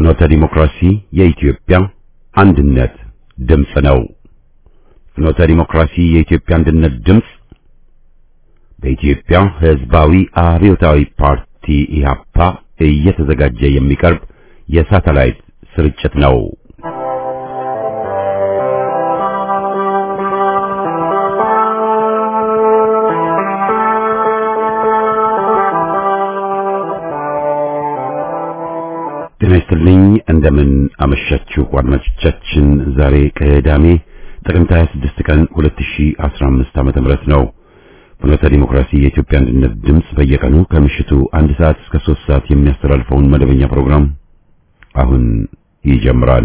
ፍኖተ ዲሞክራሲ የኢትዮጵያ አንድነት ድምፅ ነው። ፍኖተ ዲሞክራሲ የኢትዮጵያ አንድነት ድምፅ በኢትዮጵያ ሕዝባዊ አብዮታዊ ፓርቲ ኢህአፓ እየተዘጋጀ የሚቀርብ የሳተላይት ስርጭት ነው። ጤና ይስጥልኝ። እንደምን አመሻችሁ አድማጮቻችን። ዛሬ ቅዳሜ ጥቅምት 26 ቀን 2015 ዓመተ ምህረት ነው። ፍኖተ ዲሞክራሲ የኢትዮጵያ አንድነት ድምፅ በየቀኑ ከምሽቱ አንድ ሰዓት እስከ 3 ሰዓት የሚያስተላልፈውን መደበኛ ፕሮግራም አሁን ይጀምራል።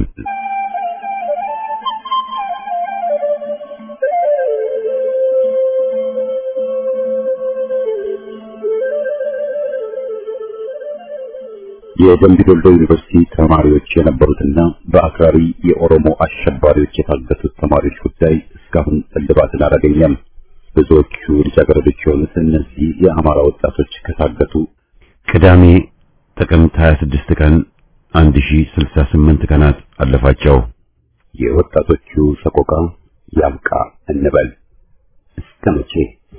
የደምቢ ዶሎ ዩኒቨርሲቲ ተማሪዎች የነበሩትና በአክራሪ የኦሮሞ አሸባሪዎች የታገቱት ተማሪዎች ጉዳይ እስካሁን እልባትን አላገኘም። ብዙዎቹ ልጃገረዶች የሆኑት እነዚህ የአማራ ወጣቶች ከታገቱ ቅዳሜ ጥቅምት 26 ቀን 1068 ቀናት አለፋቸው። የወጣቶቹ ሰቆቃ ያብቃ እንበል እስከ መቼ?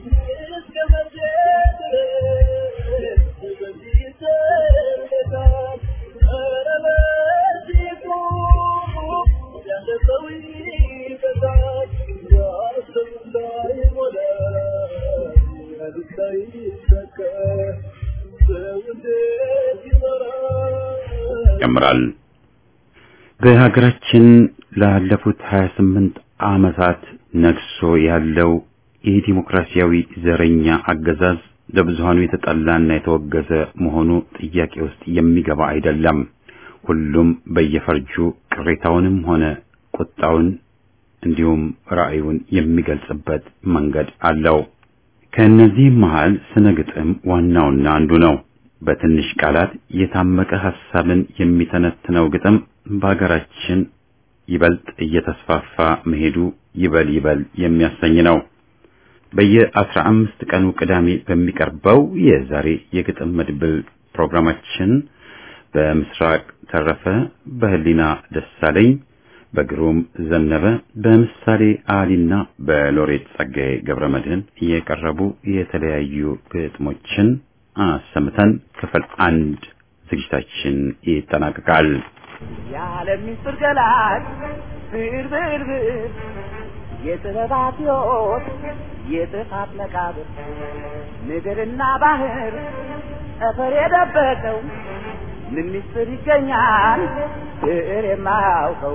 ይጀምራል። በሀገራችን ላለፉት 28 ዓመታት ነግሶ ያለው የዲሞክራሲያዊ ዘረኛ አገዛዝ ለብዙሃኑ የተጠላና የተወገዘ መሆኑ ጥያቄ ውስጥ የሚገባ አይደለም። ሁሉም በየፈርጁ ቅሬታውንም ሆነ ቁጣውን እንዲሁም ራዕዩን የሚገልጽበት መንገድ አለው። ከእነዚህም መሃል ስነ ግጥም ዋናውና አንዱ ነው። በትንሽ ቃላት የታመቀ ሐሳብን የሚተነትነው ግጥም በሀገራችን ይበልጥ እየተስፋፋ መሄዱ ይበል ይበል የሚያሰኝ ነው። በየአስራ አምስት ቀኑ ቅዳሜ በሚቀርበው የዛሬ የግጥም መድብል ፕሮግራማችን በምስራቅ ተረፈ፣ በህሊና ደሳለኝ፣ በግሩም ዘነበ፣ በምሳሌ አሊና በሎሬት ጸጋዬ ገብረ መድህን የቀረቡ የተለያዩ ግጥሞችን አሰምተን ክፍል አንድ ዝግጅታችን ይጠናቀቃል። የዓለም ምስጢር ገላጭ ብር ብር ብር የጥበባት ሕይወት የጥፋት መቃብር ምድርና ባህር ጠፈር የደበቀው ምን ምስጢር ይገኛል ብዕር የማያውቀው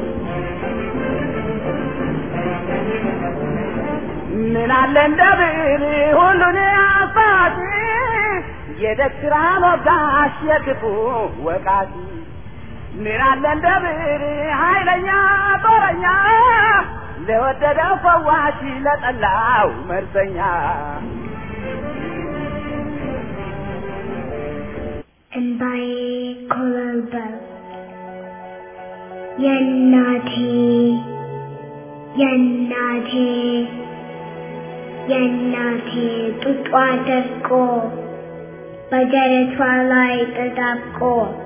ምን አለ እንደ ብዕር ሁሉን አባቴ የደግራ ወጋሽ የክፉ ወቃሽ ምን አለ እንደ ብዕር ኃይለኛ ጦረኛ ለወደደው ፈዋሽ ለጠላው መርዘኛ እንባዬ ኮበልበል የእናቴ የእናቴ የእናቴ ጡጧ ደርቆ በደረቷ ላይ ተጣብቆ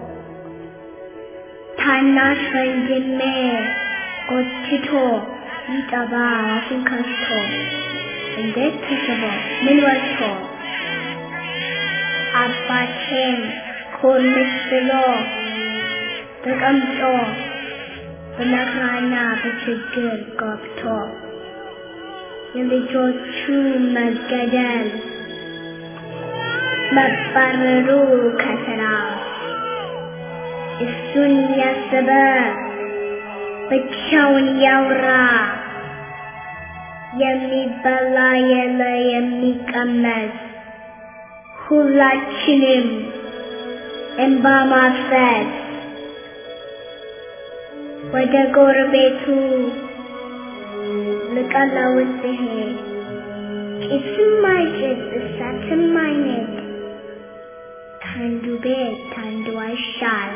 ታናሽ ወንድሜ ጎትቶ ይጠባ አፉን ከፍቶ እንዴት ተስቦ ምን ወጥቶ አባቴን ኮርምስ ብሎ ተቀምጦ በመከራና በችግር ገብቶ የልጆቹ መገደል መባረሩ ከስራ እሱን ያሰበ ብቻውን ያውራ የሚበላ የለ የሚቀመስ ሁላችንም እንባ ማፍሰስ ወደ ጎረቤቱ ልቀለውስ ሲሄድ ጭስም አይጭስ እሳትም አይነድ ከአንዱ ቤት ከአንዱ አይሻል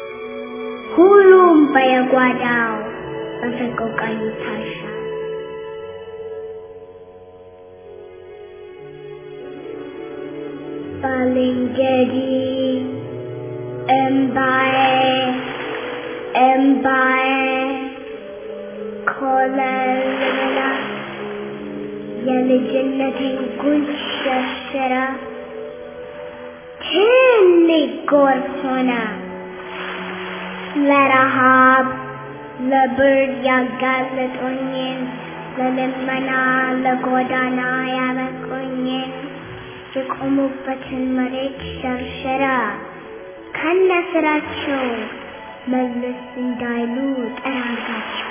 ሁሉም በየጓዳው በሰቆቃ ይታሻል። ባልንጀሪ እምባዬ እምባዬ ኮለል ብላ የልጅነቴን ጉንጭ ሸርሽራ ትልቅ ጎርፍ ሆና ለረሃብ ለብርድ ያጋለጡኝን ለልመና ለጎዳና ያበቁኝን የቆሙበትን መሬት ሸርሸራ ከነ ስራቸው መለስ እንዳይሉ ጠራጋቸው።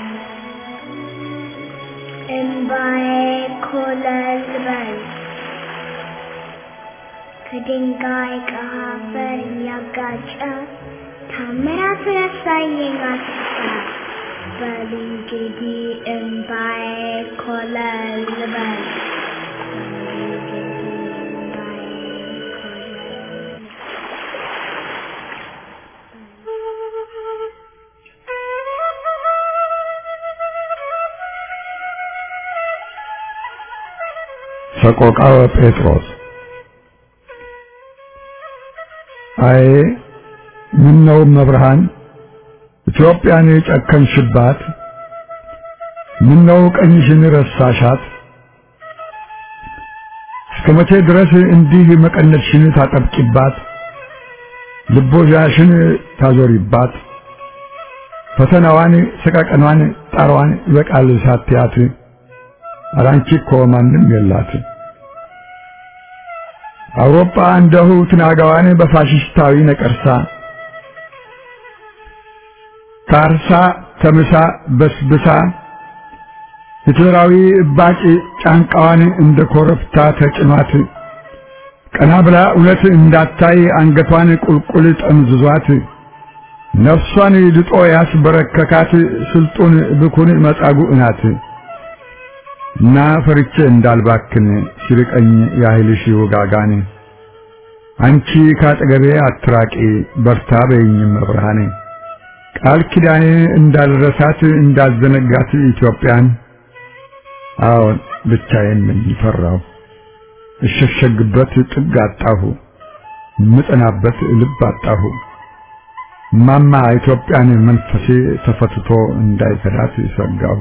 እምባዬ ኮለል በል ከድንጋይ ከአፈር እያጋጨ ታምራቱን ያሳየኝ አስታ በል እንግዲህ እምባዬ ኮለል በል ሰቆቃወ ጴጥሮስ አይ ምን ነው መብርሃን ኢትዮጵያን የጨከንሽባት ምን ነው ቀኝሽን ረሳሻት እስከ መቼ ድረስ እንዲህ መቀነትሽን ታጠብቂባት ልቦዣሽን ታዞሪባት ፈተናዋን ሰቀቀኗን ጣሯን ይበቃል ሳትያት አራንቺ እኮ ማንም የላት አውሮፓ እንደሁ ትናጋዋን በፋሽስታዊ ነቀርሳ ታርሳ ተምሳ በስብሳ ሂትለራዊ እባጭ ጫንቃዋን እንደ ኮረብታ ተጭኗት ቀና ብላ እውነት እንዳታይ አንገቷን ቁልቁል ጠምዝዟት ነፍሷን ልጦ ያስበረከካት ስልጡን ብኩን መጻጉዕ ናት። እና ፈርቼ እንዳልባክን ሲርቀኝ ያህልሽ ውጋጋን አንቺ ካጠገቤ አትራቂ በርታ በይኝም መብርሃኔ ቃል ኪዳኔ እንዳልረሳት እንዳልዘነጋት ኢትዮጵያን አዎን ብቻዬን ነኝ ፈራሁ እሸሸግበት ጥግ አጣሁ ምጠናበት ልብ አጣሁ ማማ ኢትዮጵያን መንፈሴ ተፈትቶ እንዳይከዳት ሰጋሁ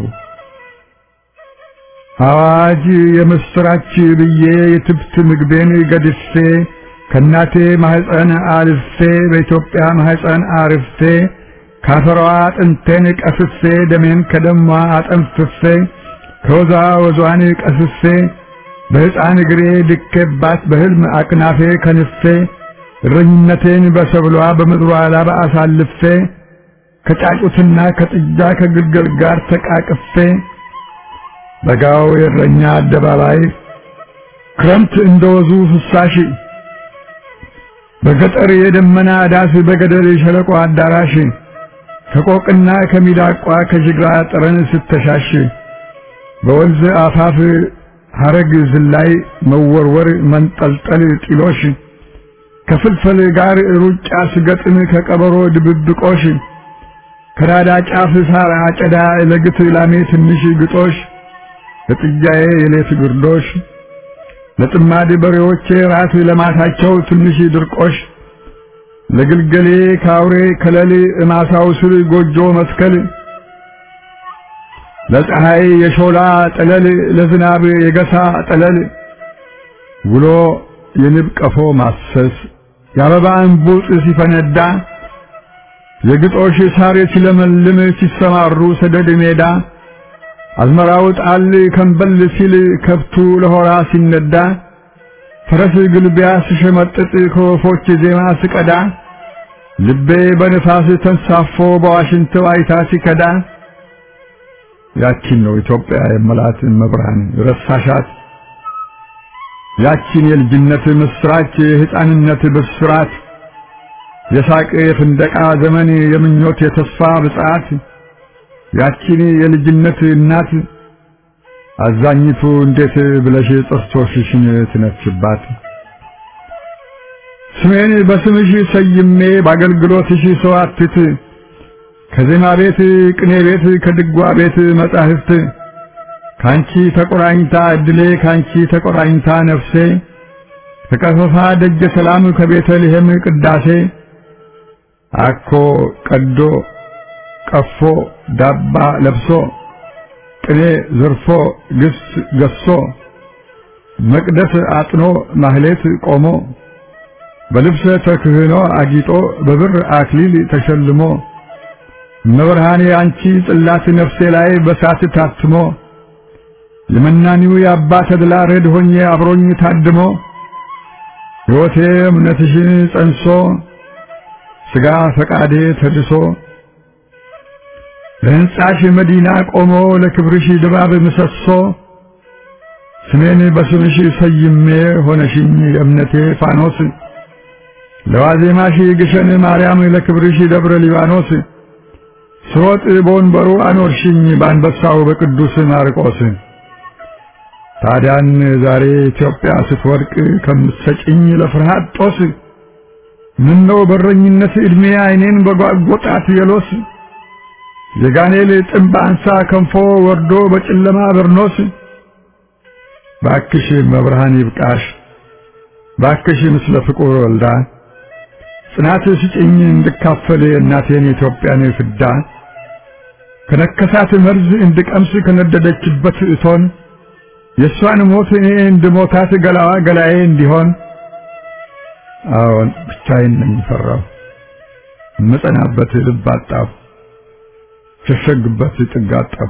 አዋጅ የምስራች ብዬ የትብት ምግቤን ገድፌ ከእናቴ ማህፀን አልፌ በኢትዮጵያ ማህፀን አርፌ ካፈሯ አጥንቴን ቀፍፌ ደሜን ከደሟ አጠንፍፌ ከወዛ ወዟን ቀስፌ በሕፃን እግሬ ድኬባት በሕልም አቅናፌ ከንፌ እረኝነቴን በሰብሏ በምድሯ ላባ አሳልፌ ከጫጩትና ከጥጃ ከግልገል ጋር ተቃቅፌ በጋው የእረኛ አደባባይ ክረምት እንደወዙ ፍሳሽ በገጠር የደመና ዳስ በገደል የሸለቆ አዳራሽ ከቆቅና ከሚዳቋ ከጅግራ ጠረን ስተሻሽ በወንዝ አፋፍ ሐረግ ዝላይ መወርወር መንጠልጠል ጢሎሽ ከፍልፈል ጋር ሩጫ ስገጥም ከቀበሮ ድብብቆሽ ከራዳ ጫፍ ሳር አጨዳ ለግት ላሜ ትንሽ ግጦሽ ለጥጃዬ የሌት ግርዶሽ ለጥማድ በሬዎቼ ራት ለማታቸው ትንሽ ድርቆሽ ለግልገሌ ካውሬ ከለል እማሳው ስር ጎጆ መትከል ለፀሐይ የሾላ ጠለል ለዝናብ የገሳ ጠለል ውሎ የንብ ቀፎ ማሰስ የአበባ እንቡጥ ሲፈነዳ የግጦሽ ሳር ሲለመልም ሲሰማሩ ሰደድ ሜዳ አዝመራው ጣል ከንበል ሲል ከብቱ ለሆራ ሲነዳ ፈረስ ግልቢያ ስሸመጥጥ ከወፎች ዜማ ስቀዳ ልቤ በንፋስ ተንሳፎ በዋሽንት ዋይታ ሲከዳ ያቺን ነው ኢትዮጵያ የመላት መብርሃን ረሳሻት ያቺን የልጅነት ምስራች የሕፃንነት ብስራት የሳቅ የፍንደቃ ዘመን የምኞት የተስፋ ብጽዓት ያቺን የልጅነት እናት አዛኝቱ እንዴት ብለሽ ጥርሶችሽን ትነፍሽባት? ስሜን በስምሽ ሰይሜ በአገልግሎትሽ ሰዋትት ከዜማ ቤት ቅኔ ቤት ከድጓ ቤት መጻሕፍት ካንቺ ተቆራኝታ እድሌ ካንቺ ተቆራኝታ ነፍሴ ከቀፈፋ ደጀ ሰላም ከቤተልሔም ቅዳሴ አኮ ቀዶ ቀፎ ዳባ ለብሶ ቅኔ ዘርፎ ግስ ገሶ መቅደስ አጥኖ ማህሌት ቆሞ በልብሰ ተክህኖ አጊጦ በብር አክሊል ተሸልሞ መብርሃኔ አንቺ ጽላት ነፍሴ ላይ በሳት ታትሞ የመናኒው የአባ ተድላ ረድ ሆኜ አብሮኝ ታድሞ ሕይወቴ እምነትሽን ጸንሶ ሥጋ ፈቃዴ ተድሶ ለሕንጻሽ መዲና ቆሞ ለክብርሽ ድባብ ምሰሶ ስሜን በስምሽ ሰይሜ ሆነሽኝ የእምነቴ ፋኖስ ለዋዜማሽ ግሸን ማርያም ለክብርሽ ደብረ ሊባኖስ ስሮጥ በወንበሩ አኖርሽኝ በአንበሳው በቅዱስ ማርቆስ ታዲያን ዛሬ ኢትዮጵያ ስትወድቅ ከምትሰጭኝ ለፍርሃት ጦስ ምነው በረኝነት ዕድሜ ዓይኔን በጓጎጣት የሎስ የጋኔል ጥንብ አንሳ ከንፎ ወርዶ በጨለማ በርኖስ ባክሽ መብርሃን ይብቃሽ ባክሽ ምስለ ፍቁር ወልዳ ጽናት ስጭኝ እንድካፈል እናቴን የኢትዮጵያን ፍዳ ከነከሳት መርዝ እንድቀምስ ከነደደችበት እቶን የእሷን ሞት እኔ እንድሞታት ገላዋ ገላዬ እንዲሆን አዎን ብቻዬን ነኝ ፈራሁ እምጸናበት ልብ አጣሁ ሸሸግበት ጥግ አጣሁ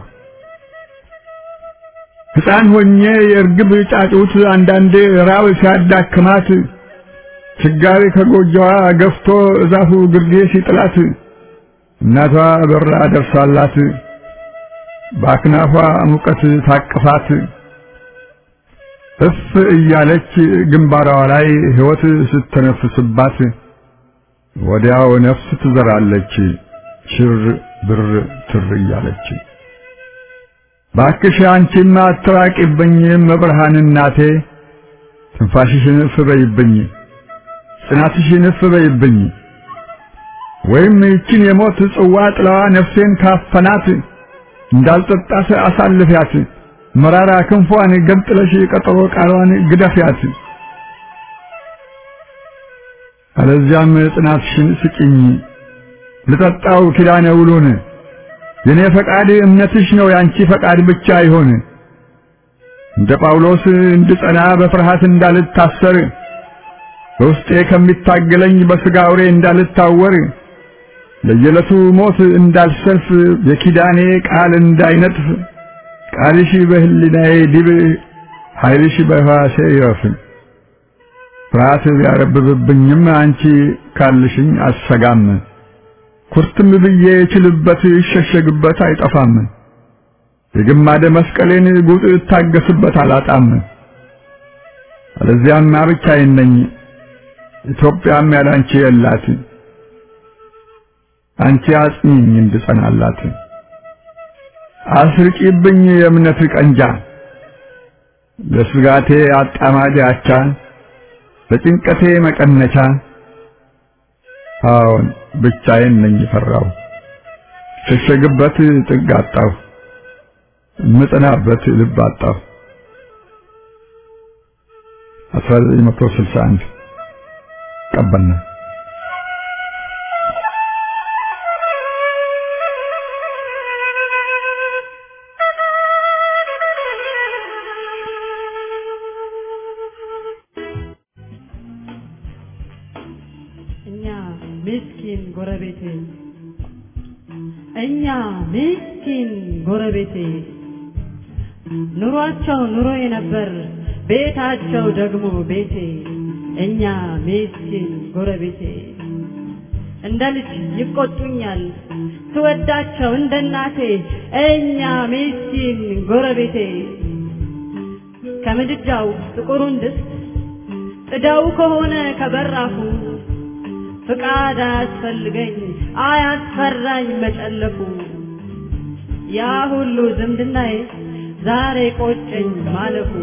ሕፃን ሆኜ የእርግብ ጫጩት አንዳንዴ ራብ ሲያዳክማት ችጋሪ ከጎጆዋ ገፍቶ እዛፉ ግርጌ ሲጥላት እናቷ በራ ደርሳላት በአክናፏ ሙቀት ታቅፋት እፍ እያለች ግንባሯ ላይ ሕይወት ስተነፍስባት ወዲያው ነፍስ ትዘራለች ሽር ብር ትር እያለች። ባክሽ አንቺማ አትራቂብኝ መብርሃን እናቴ ትንፋሽሽን እፍ በይብኝ ጽናትሽን እፍ በይብኝ ወይም ይችን የሞት ጽዋ ጥላዋ ነፍሴን ካፈናት እንዳልጠጣት አሳልፊያት መራራ ክንፏን ገንጥለሽ ቀጠሮ ቃሏን ግደፊያት። አለዚያም ጽናትሽን ስጭኝ ልጠጣው ኪዳነ ውሉን የኔ ፈቃድ እምነትሽ ነው ያንቺ ፈቃድ ብቻ ይሆን። እንደ ጳውሎስ እንድጸና በፍርሃት እንዳልታሰር በውስጤ ከሚታገለኝ በሥጋ አውሬ እንዳልታወር ለየዕለቱ ሞት እንዳልሰልፍ የኪዳኔ ቃል እንዳይነጥፍ ቃልሽ በህሊናዬ ዲብ ኃይልሽ በሕዋሴ ይረፍ። ፍርሃት ቢያረብብብኝም አንቺ ካልሽኝ አሰጋም። ኩርትም ብዬ እችልበት ይሸሸግበት አይጠፋም። የግማደ መስቀሌን ጉጥ እታገስበት አላጣም። አለዚያማ ብቻዬን ነኝ፣ ኢትዮጵያም ያላንቺ የላት። አንቺ አጽኚኝ እንድጸናላት አስርቂብኝ የእምነት ቀንጃ ለስጋቴ አጣማጅ አቻ ለጭንቀቴ መቀነቻ አዎን ብቻዬን ነኝ ፈራው ሸሸግበት ጥግ አጣሁ እምጸናበት ልብ አጣሁ 1961 ቀበና እኛ ምስኪን ጎረቤቴ እኛ ምስኪን ጎረቤቴ ኑሯቸው ኑሮዬ ነበር ቤታቸው ደግሞ ቤቴ እኛ ምስኪን ጎረቤቴ እንደ ልጅ ይቆጡኛል ስወዳቸው እንደ እናቴ እኛ ምስኪን ጎረቤቴ ከምድጃው ጥቁሩን ድስት ጥደው ከሆነ ከበራፉ ፍቃድ አያስፈልገኝ አያስፈራኝ መጨለፉ ያ ሁሉ ዝምድናዬ ዛሬ ቆጨኝ ማለፉ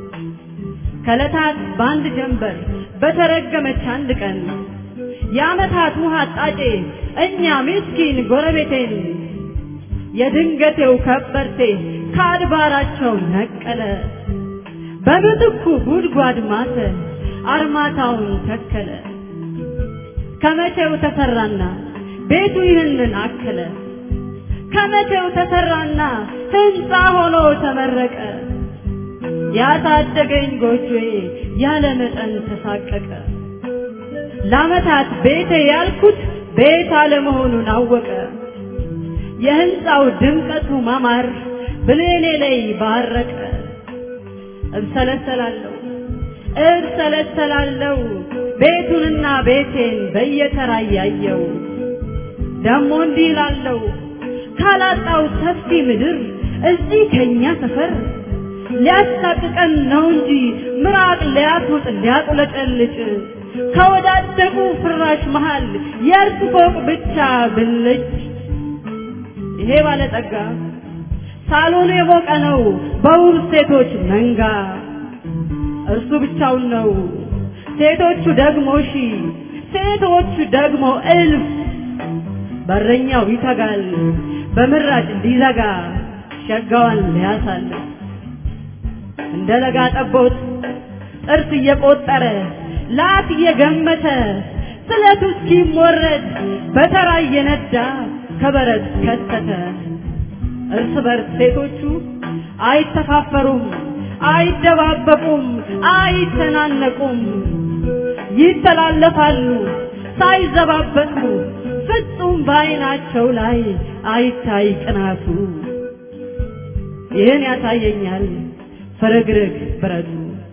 ከለታት በአንድ ጀንበር በተረገመች አንድ ቀን የዓመታት ውሃ አጣጬ እኛ ምስኪን ጎረቤቴን የድንገቴው ከበርቴ ከአድባራቸው ነቀለ በምትኩ ጉድጓድ ማተ አርማታውን ተከለ ከመቼው ተሰራና ቤቱ ይህንን አከለ ከመቼው ተሰራና ህንፃ ሆኖ ተመረቀ። ያሳደገኝ ጎጆዬ ያለ መጠን ተሳቀቀ። ለዓመታት ቤቴ ያልኩት ቤት አለመሆኑን አወቀ። የህንፃው ድምቀቱ ማማር ብሌኔ ላይ ባረቀ። እብሰለሰላለሁ እብሰለሰላለሁ ቤቱንና ቤቴን በየተራ እያየው ደሞ እንዲህ እላለሁ ካላጣው ሰፊ ምድር እዚህ ከኛ ሰፈር ሊያሳቅቀን ነው እንጂ ምራቅ ሊያስውጥ ሊያቁለጨልጭ ከወዳደቁ ፍራሽ መሃል የእርሱ ፎቅ ብቻ ብልጭ ይሄ ባለጸጋ ሳሎኑ የሞቀ ነው በውብ ሴቶች መንጋ እርሱ ብቻውን ነው ሴቶቹ ደግሞ ሺ ሴቶቹ ደግሞ እልፍ በረኛው ይተጋል በምራጭ እንዲዘጋ ሸጋዋን ሊያሳልፍ እንደ ለጋ ጠቦት ጥርስ እየቆጠረ ላት እየገመተ ስለቱ እስኪሞረድ በተራ እየነዳ ከበረት ከተተ እርስ በርስ ሴቶቹ አይተፋፈሩም አይደባበቁም አይተናነቁም ይተላለፋሉ ሳይዘባበቱ ፍጹም በዓይናቸው ላይ አይታይ ቅናቱ ይህን ያሳየኛል ፍርግርግ ብረቱ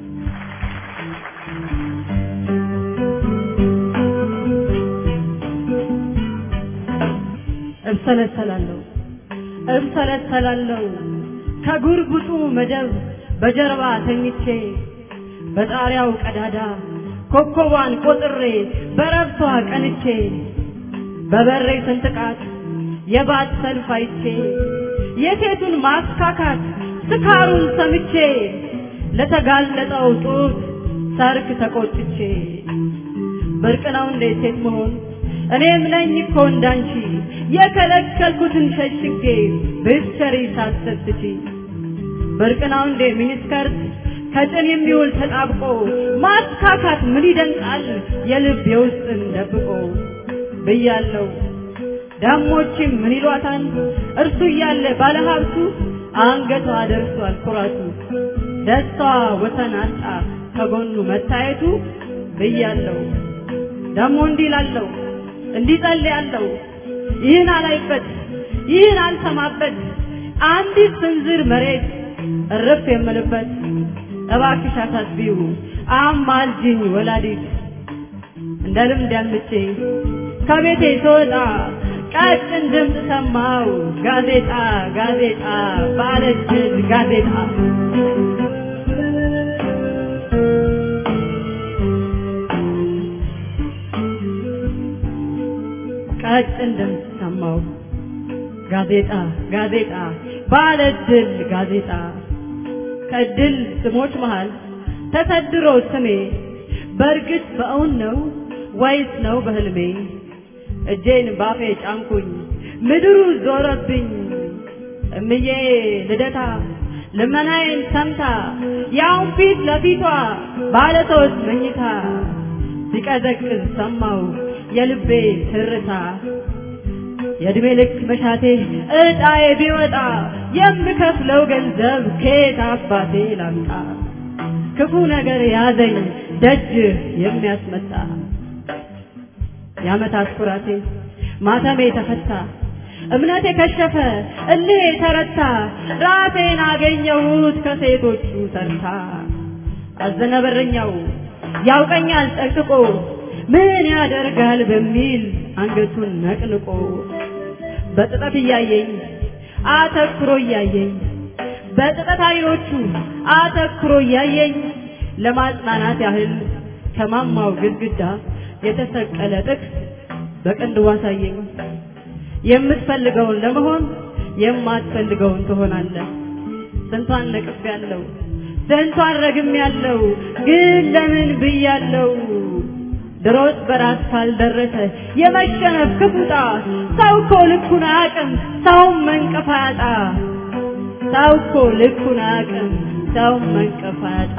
እብሰለሰላለሁ እብሰለሰላለሁ ከጉርጉጡ መደብ በጀርባ ተኝቼ በጣሪያው ቀዳዳ ኮከቧን ቆጥሬ በረብቷ ቀንቼ በበሬ ስንጥቃት የባት ሰልፍ አይቼ የሴቱን ማስካካት ስካሩን ሰምቼ ለተጋለጠው ጡት ሰርክ ተቆጥቼ ብርቅ ነው እንዴ ሴት መሆን እኔም ነኝ እኮ እንዳንቺ የከለከልኩትን ሸሽጌ ብትሰሪ ሳትሰስቺ ብርቅ ነው እንዴ ሚኒስከርት ከጭን የሚውል ተጣብቆ ማስካካት ምን ይደንቃል የልብ የውስጥን ደብቆ ብያለው ዳሞችም ምን ይሏታል እርሱ እያለ ባለሀብቱ አንገቷ ደርሷል ኩራቱ ደስታዋ ወሰን አጣ ከጎኑ መታየቱ ብያለው ደሞ እንዲህ ላለው እንዲህ ጸልያለሁ ይህን አላይበት ይህን አልሰማበት አንዲት ስንዝር መሬት እርፍ የምልበት እባክሽ አሳስቢው አማልጅኝ ወላዲት እንደ ልምድ ያልምቼ ከቤቴ ስወጣ ቀጭን ድምፅ ሰማው ጋዜጣ ጋዜጣ ባለእጅ ጋዜጣ ቀጭን ድምፅ ሰማው ጋዜጣ ጋዜጣ ባለድል ጋዜጣ ከድል ስሞች መሃል ተሰድሮ ስሜ በእርግጥ በእውን ነው ወይስ ነው በህልሜ? እጄን ባፌ ጫንኩኝ ምድሩ ዞረብኝ እምዬ ልደታ ልመናዬን ሰምታ ያውን ፊት ለፊቷ ባለ ሶስት መኝታ ሲቀዘቅዝ ሰማው የልቤ ትርታ የእድሜ ልክ መሻቴ እጣዬ ቢወጣ የምከፍለው ገንዘብ ከየት አባቴ ላምጣ? ክፉ ነገር ያዘኝ ደጅ የሚያስመጣ የዓመታት ኩራቴ ማተሜ ተፈታ እምነቴ ከሸፈ እልሄ ተረታ ራሴን አገኘሁት ከሴቶቹ ተርታ አዘነ በረኛው ያውቀኛል ጠንቅቆ ምን ያደርጋል በሚል አንገቱን ነቅንቆ በጥጠት እያየኝ አተኩሮ እያየኝ በጥጠት አይኖቹ አተኩሮ እያየኝ ለማጽናናት ያህል ከማማው ግድግዳ የተሰቀለ ጥቅስ በቅንድቡ አሳየኝ። የምትፈልገውን ለመሆን የማትፈልገውን ትሆናለህ። ስንቷን ነቅፍ ያለው ስንቷን ረግም ያለው ግን ለምን ብያለው ድሮስ በራስ ካልደረሰ የመሸነፍ ክፉጣ ሰው እኮ ልኩን አያውቅም ሰውም መንቀፍ አያጣ ሰው እኮ ልኩን አያውቅም ሰውም መንቀፍ አያጣ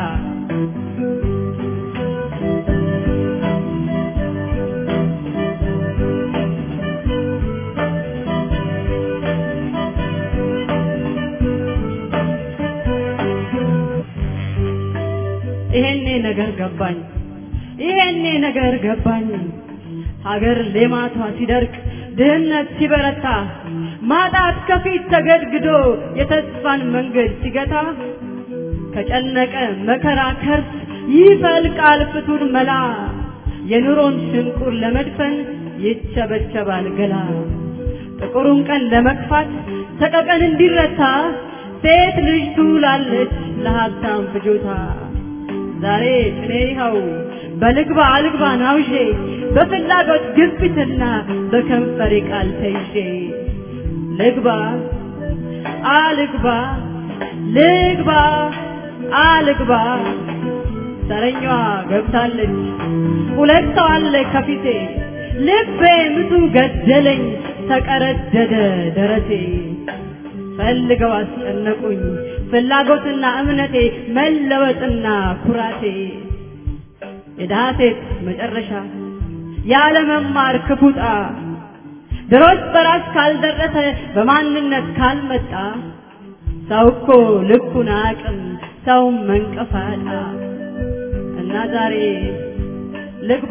ነገር ገባኝ ሀገር ሌማቷ ሲደርቅ ድህነት ሲበረታ ማጣት ከፊት ተገድግዶ የተስፋን መንገድ ሲገታ ከጨነቀ መከራ ከርስ ይፈልቃል ፍቱን መላ የኑሮን ሽንቁር ለመድፈን ይቸበቸባል ገላ ጥቁሩን ቀን ለመግፋት ሰቀቀን እንዲረታ ሴት ልጅ ትውላለች ለሀብታም ፍጆታ ዛሬ እኔ ይኸው በልግባ አልግባ ናውዤ በፍላጎት ግፊትና በከንፈሬ ቃል ተይዤ ልግባ አልግባ ልግባ አልግባ ዘረኛዋ ገብታለች ሁለት ሰው አለ ከፊቴ ልቤ ምቱ ገደለኝ ተቀረደደ ደረቴ ፈልገው አስጨነቁኝ ፍላጎትና እምነቴ መለወጥና ኩራቴ የድሃ ሴት መጨረሻ ያለመማር ክፉጣ ድሮስ በራስ ካልደረሰ በማንነት ካልመጣ ሰው እኮ ልኩን አቅም ሰው መንቀፋጣ እና ዛሬ ልግባ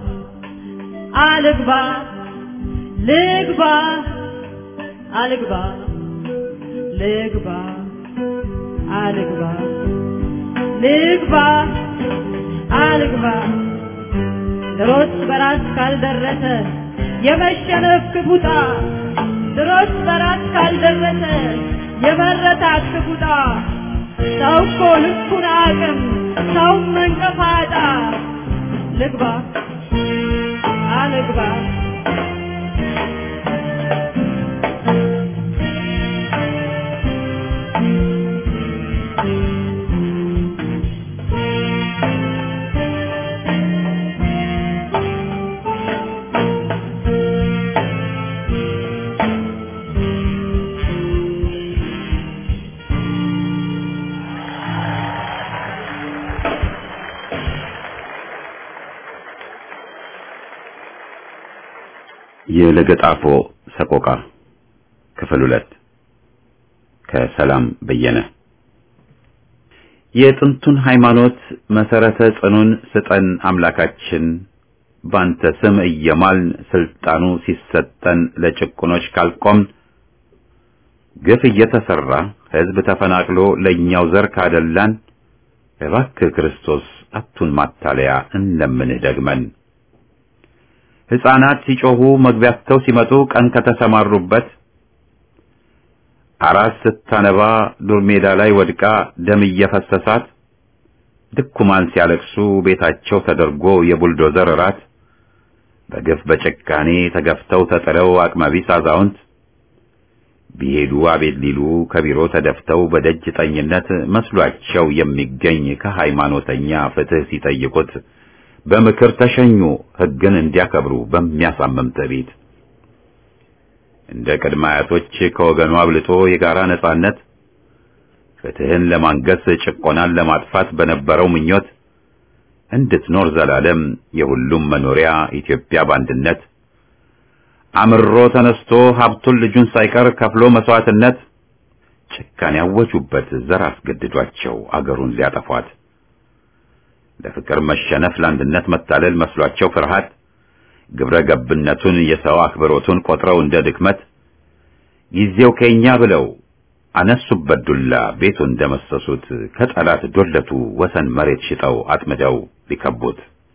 አልግባ ልግባ አልግባ ልግባ አልግባ ልግባ አልግባ ድሮስ በራስ ካልደረሰ የመሸነፍ ክፉጣ ድሮስ በራስ ካልደረሰ የመረታት ክፉጣ ሰው እኮ ልኩን አቅም ሰው መንቀፋጣ ልግባ አልግባ የለገጣፎ ሰቆቃ ክፍል ሁለት ከሰላም በየነ የጥንቱን ሃይማኖት መሰረተ ጽኑን ስጠን አምላካችን ባንተ ስም እየማልን ስልጣኑ ሲሰጠን ለጭቁኖች ካልቆምን ግፍ እየተሰራ ሕዝብ ተፈናቅሎ ለእኛው ዘር ካደላን እባክህ ክርስቶስ አቱን ማታለያ እንለምንህ ደግመን ሕፃናት ሲጮሁ መግቢያቸው ሲመጡ ቀን ከተሰማሩበት አራስ ስታነባ ዱር ሜዳ ላይ ወድቃ ደም እየፈሰሳት ድኩማን ሲያለቅሱ ቤታቸው ተደርጎ የቡልዶዘር ራት በግፍ በጭካኔ ተገፍተው ተጥለው አቅመቢስ አዛውንት ቢሄዱ አቤት ሊሉ ከቢሮ ተደፍተው በደጅ ጠኝነት መስሏቸው የሚገኝ ከሃይማኖተኛ ፍትህ ሲጠይቁት በምክር ተሸኙ ሕግን እንዲያከብሩ በሚያሳምም ትዕቢት እንደ ቅድመ አያቶች ከወገኑ አብልጦ የጋራ ነጻነት ፍትህን ለማንገስ ጭቆናን ለማጥፋት በነበረው ምኞት እንድትኖር ዘላለም የሁሉም መኖሪያ ኢትዮጵያ በአንድነት አምሮ ተነስቶ ሀብቱን ልጁን ሳይቀር ከፍሎ መስዋዕትነት ጭካኔ ያወጁበት ዘር አስገድዷቸው አገሩን ሊያጠፏት ለፍቅር መሸነፍ ለአንድነት መታለል መስሏቸው ፍርሃት ግብረ ገብነቱን የሰው አክብሮቱን ቆጥረው እንደ ድክመት ጊዜው ከኛ ብለው አነሱበት ዱላ ቤቱ እንደመሰሱት ከጠላት ዶለቱ ወሰን መሬት ሽጠው አጥምደው ሊከቡት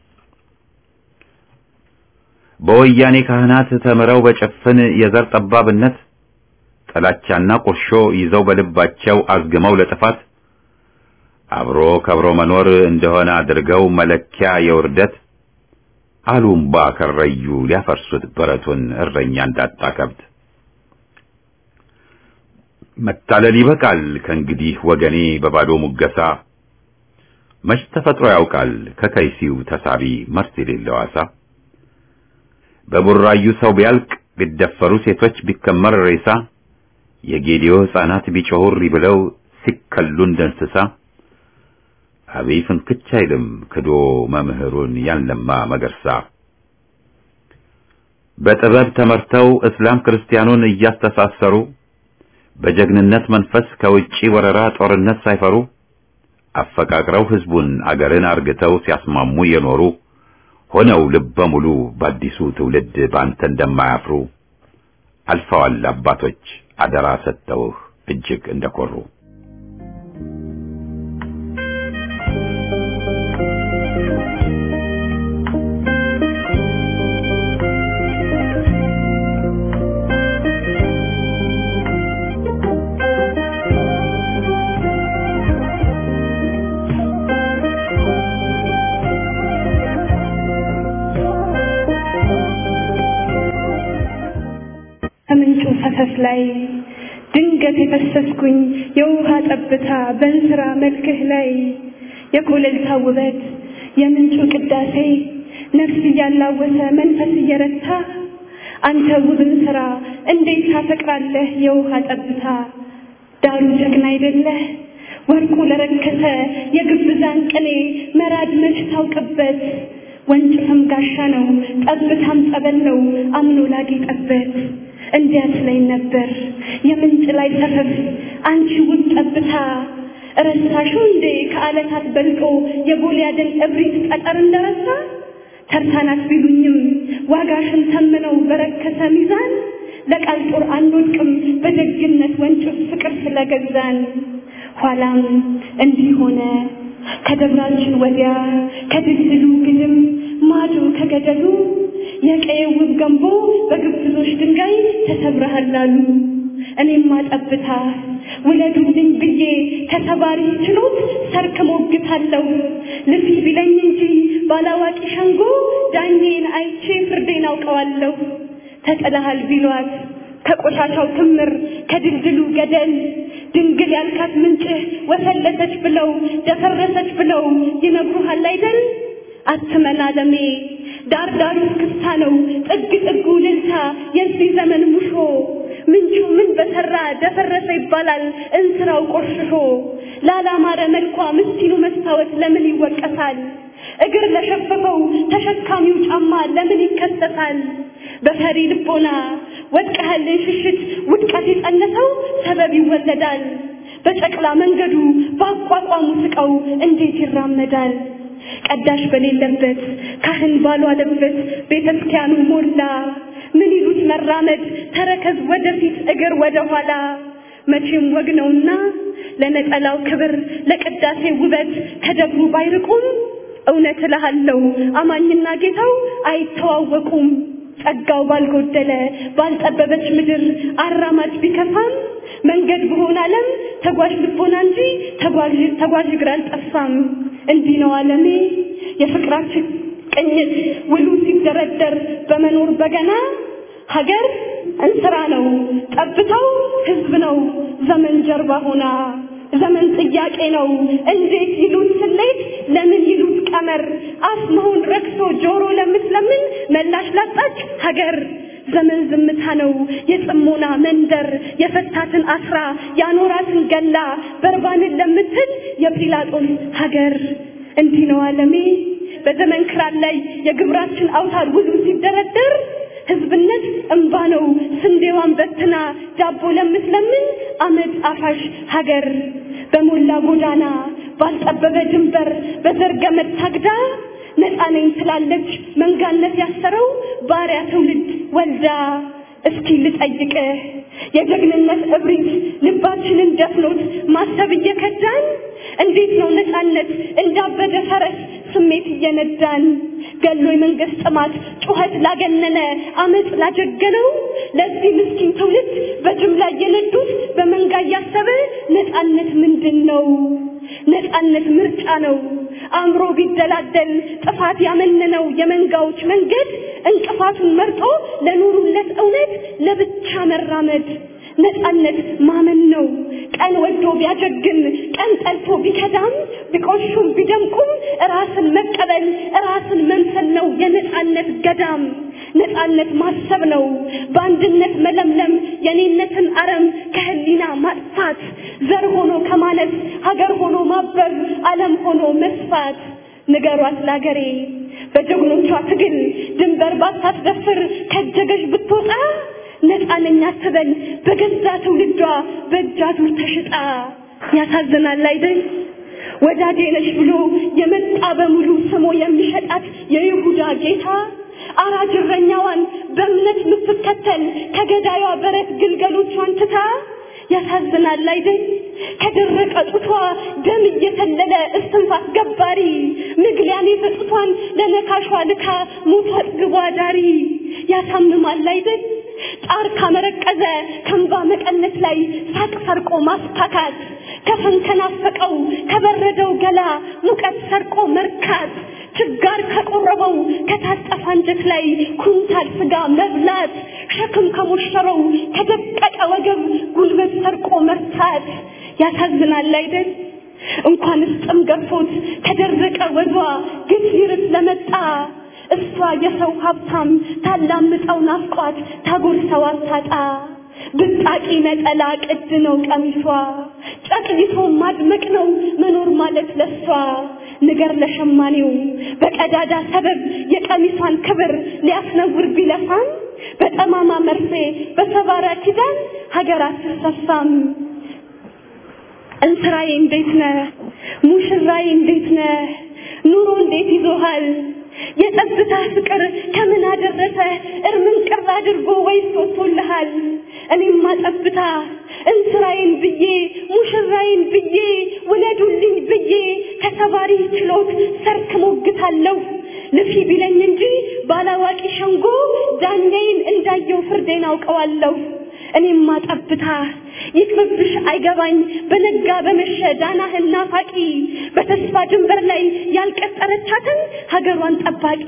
በወያኔ ካህናት ተምረው በጭፍን የዘር ጠባብነት ጥላቻና ቁርሾ ይዘው በልባቸው አዝግመው ለጥፋት አብሮ ከብሮ መኖር እንደሆነ አድርገው መለኪያ የውርደት አሉምባ ከረዩ ሊያፈርሱት በረቱን እረኛ እንዳጣ ከብት መታለል ይበቃል ከእንግዲህ ወገኔ በባዶ ሙገሳ መች ተፈጥሮ ያውቃል ከከይሲው ተሳቢ መርስ የሌለው አሳ በቡራዩ ሰው ቢያልቅ ቢደፈሩ ሴቶች ቢከመር ሬሳ የጌዲዮ ሕፃናት ቢጮሁሪ ብለው ሲከሉ እንደ እንስሳ አብይ ፍንክች አይልም ክዶ መምህሩን ያንለማ መገርሳ በጥበብ ተመርተው እስላም ክርስቲያኑን እያስተሳሰሩ በጀግንነት መንፈስ ከውጪ ወረራ ጦርነት ሳይፈሩ አፈቃቅረው ህዝቡን አገርን አርግተው ሲያስማሙ የኖሩ ሆነው ልበ ሙሉ በአዲሱ ትውልድ በአንተ እንደማያፍሩ አልፈዋል አባቶች አደራ ሰጥተውህ እጅግ እንደኮሩ። ከምንጩ ፈሰስ ላይ ድንገት የፈሰስኩኝ የውሃ ጠብታ በእንስራ መልክህ ላይ የኮለልታ ውበት የምንጩ ቅዳሴ ነፍስ እያላወሰ መንፈስ እየረታ አንተ ውብን ስራ እንዴት ታፈቅራለህ የውሃ ጠብታ ዳሩ ጀግና አይደለህ ወርቁ ለረከሰ የግብዛን ቅኔ መራድ መች ታውቅበት ወንጭፍም ጋሻ ነው ጠብታም ጸበል ነው አምኖ ላጌጠበት እንዲያት ላይ ነበር የምንጭ ላይ ሰፈፍ አንቺ ውብ ጠብታ ረሳሽው እንዴ ከዓለታት በልጦ የጎልያድን እብሪት ጠጠር እንደረሳ ተርታናት ቢሉኝም ዋጋሽን ተምነው በረከሰ ሚዛን ለቃል ጦር አንወድቅም በደግነት ወንጭፍ ፍቅር ስለገዛን ኋላም እንዲህ ሆነ ከደብራችን ወዲያ ከድልድሉ ግድም ማዶ ከገደሉ የቀየ ውብ ገንቦ በግብዞች ድንጋይ ተሰብረሃል አሉ። እኔማ ጠብታ ውለዱልኝ ብዬ ከተባሪ ችሎት ሰርክ ሞግታለሁ። ልፊ ቢለኝ እንጂ ባላዋቂ ሸንጎ ዳኜን አይቼ ፍርዴን አውቀዋለሁ። ተጥለሃል ቢሏት ከቆሻሻው ክምር ከድልድሉ ገደል ድንግል ያልካት ምንጭህ ወፈለሰች ብለው ደፈረሰች ብለው ይነግሩሃል አይደል? አትመን አለሜ ዳር ዳሩ ክስታ ነው ጥግ ጥጉ ልልታ የዚህ ዘመን ሙሾ ምንጩ ምን በሰራ ደፈረሰ ይባላል እንስራው ቆሽሾ ላላማረ መልኳ ምስኪኑ መስታወት ለምን ይወቀሳል እግር ለሸፈፈው ተሸካሚው ጫማ ለምን ይከሰሳል በፈሪ ልቦና ወድቀህልን ሽሽት ውድቀት የጸነሰው ሰበብ ይወለዳል በጨቅላ መንገዱ በአቋቋሙ ስቀው እንዴት ይራመዳል ቀዳሽ በሌለበት ካህን ባልዋለበት ቤተ ክርስቲያኑ ሞላ ምን ይሉት መራመድ ተረከዝ ወደፊት እግር ወደ ኋላ መቼም ወግ ነውና ለነጠላው ክብር ለቅዳሴ ውበት ከደብሩ ባይርቁም እውነት እልሃለሁ አማኝና ጌታው አይተዋወቁም ጸጋው ባልጎደለ ባልጠበበች ምድር አራማጅ ቢከፋም መንገድ በሆነ ዓለም ተጓዥ ልቦና እንጂ ተጓዥ ተጓዥ እግር አልጠፋም። እንዲህ ነው ዓለሜ የፍቅራችን ቅኝት ውሉ ሲደረደር በመኖር በገና ሀገር እንስራ ነው ጠብታው ህዝብ ነው ዘመን ጀርባ ሆና ዘመን ጥያቄ ነው እንዴት ይሉት ስሌት ለምን ይሉት ቀመር አፍ መሆን ረክሶ ጆሮ ለምትለምን መላሽ ላጣች ሀገር ዘመን ዝምታ ነው የጽሞና መንደር የፈታትን አስራ ያኖራትን ገላ በርባንን ለምትል የጲላጦስ ሀገር እንዲህ ነው ዓለሜ በዘመን ክራር ላይ የግብራችን አውታር ውሉ ሲደረደር ህዝብነት እንባ ነው ስንዴዋን በትና ዳቦ ለምትለምን አመድ አፋሽ ሀገር በሞላ ጎዳና ባልጠበበ ድንበር በዘርገመድ ታግዳ ነፃ ነኝ ትላለች መንጋነት ያሰረው ባሪያ ትውልድ ወልዳ እስኪ ልጠይቅህ የጀግንነት እብሪት ልባችንን ደፍኖት ማሰብ እየከዳን እንዴት ነው ነፃነት እንዳበደ ፈረስ ስሜት እየነዳን ገሎ የመንግስት ጥማት ጩኸት ላገነነ አመፅ ላጀገነው ለዚህ ምስኪን ትውልድ በጅምላ እየነዱት በመንጋ እያሰበ ነፃነት ምንድን ነው? ነፃነት ምርጫ ነው። አእምሮ ቢደላደል ጥፋት ያመነነው የመንጋዎች መንገድ እንቅፋቱን መርጦ ለኑሩለት እውነት ለብቻ መራመድ ነፃነት ማመን ነው። ቀን ወዶ ቢያጀግን ቀን ጠልቶ ቢከዳም ቢቆሹም ቢደምቁም ራስን መቀበል ራስን መምሰል ነው የነፃነት ገዳም። ነፃነት ማሰብ ነው በአንድነት መለምለም የኔነትን አረም ከህሊና ማጥፋት ዘር ሆኖ ከማነስ ሀገር ሆኖ ማበብ ዓለም ሆኖ መስፋት ንገሯት ላገሬ በጀግኖቿ ትግል ድንበር ባታስደፍር ከጀገሽ ብትወጣ ነፃ ነኝ አትበል በገዛ ትውልዷ በእጅ አዙር ተሽጣ። ያሳዝናል አይደል? ወዳጄ ነሽ ብሎ የመጣ በሙሉ ስሞ የሚሸጣት የይሁዳ ጌታ አራጅ እረኛዋን በእምነት የምትከተል ከገዳዩ በረት ግልገሎቿን ትታ ያሳዝናል አይደል? ከደረቀ ጡቷ ደም እየተለለ እስትንፋስ ገባሪ ምግሊያን የሰጡቷን ለነካሿ ልካ ሞቷ አጥግቧ ዳሪ ያሳምማል አይደል? ጣር ካመረቀዘ ከንባ መቀነት ላይ ሳቅ ሰርቆ ማስታካት ከፈን ከናፈቀው ከበረደው ገላ ሙቀት ሰርቆ መርካት ችጋር ከቆረበው ከታጠፈ አንጀት ላይ ኩንታል ስጋ መብላት ሸክም ከሞሸረው ከደቀቀ ወገብ ጉልበት ሰርቆ መርታት ያሳዝናል አይደል? እንኳንስ ጥም ገፎት ከደረቀ ወዷ ግፍ ይርስ ለመጣ እሷ የሰው ሀብታም ታላምጠው ናፍቋት ታጎርሰው አታጣ ብጣቂ ነጠላ ቅድ ነው ቀሚሷ ጨቅይቶ ማድመቅ ነው መኖር ማለት ለሷ ንገር ለሸማኔው በቀዳዳ ሰበብ የቀሚሷን ክብር ሊያስነውር ቢለፋም በጠማማ መርፌ በሰባራ ኪዳን ሀገር አትሰፋም። እንስራዬ እንዴት ነህ? ሙሽራዬ እንዴት ነህ? ኑሮ እንዴት ይዞሃል? የጠብታ ፍቅር ከምን አደረሰ እርምን ቅር አድርጎ ወይስ ወጥቶልሃል? እኔማ ጠብታ እንስራዬን ብዬ ሙሽራዬን ብዬ ውለዱልኝ ብዬ ከሰባሪ ችሎት ሰርክ ሞግታለሁ። ልፊ ቢለኝ እንጂ ባላዋቂ ሸንጎ ዳኛዬን እንዳየው ፍርዴን አውቀዋለሁ። እኔማ ጠብታ ይቅርብሽ አይገባኝ በነጋ በመሸ ዳናህን ናፋቂ በተስፋ ድንበር ላይ ያልቀጠረቻትን ሀገሯን ጠባቂ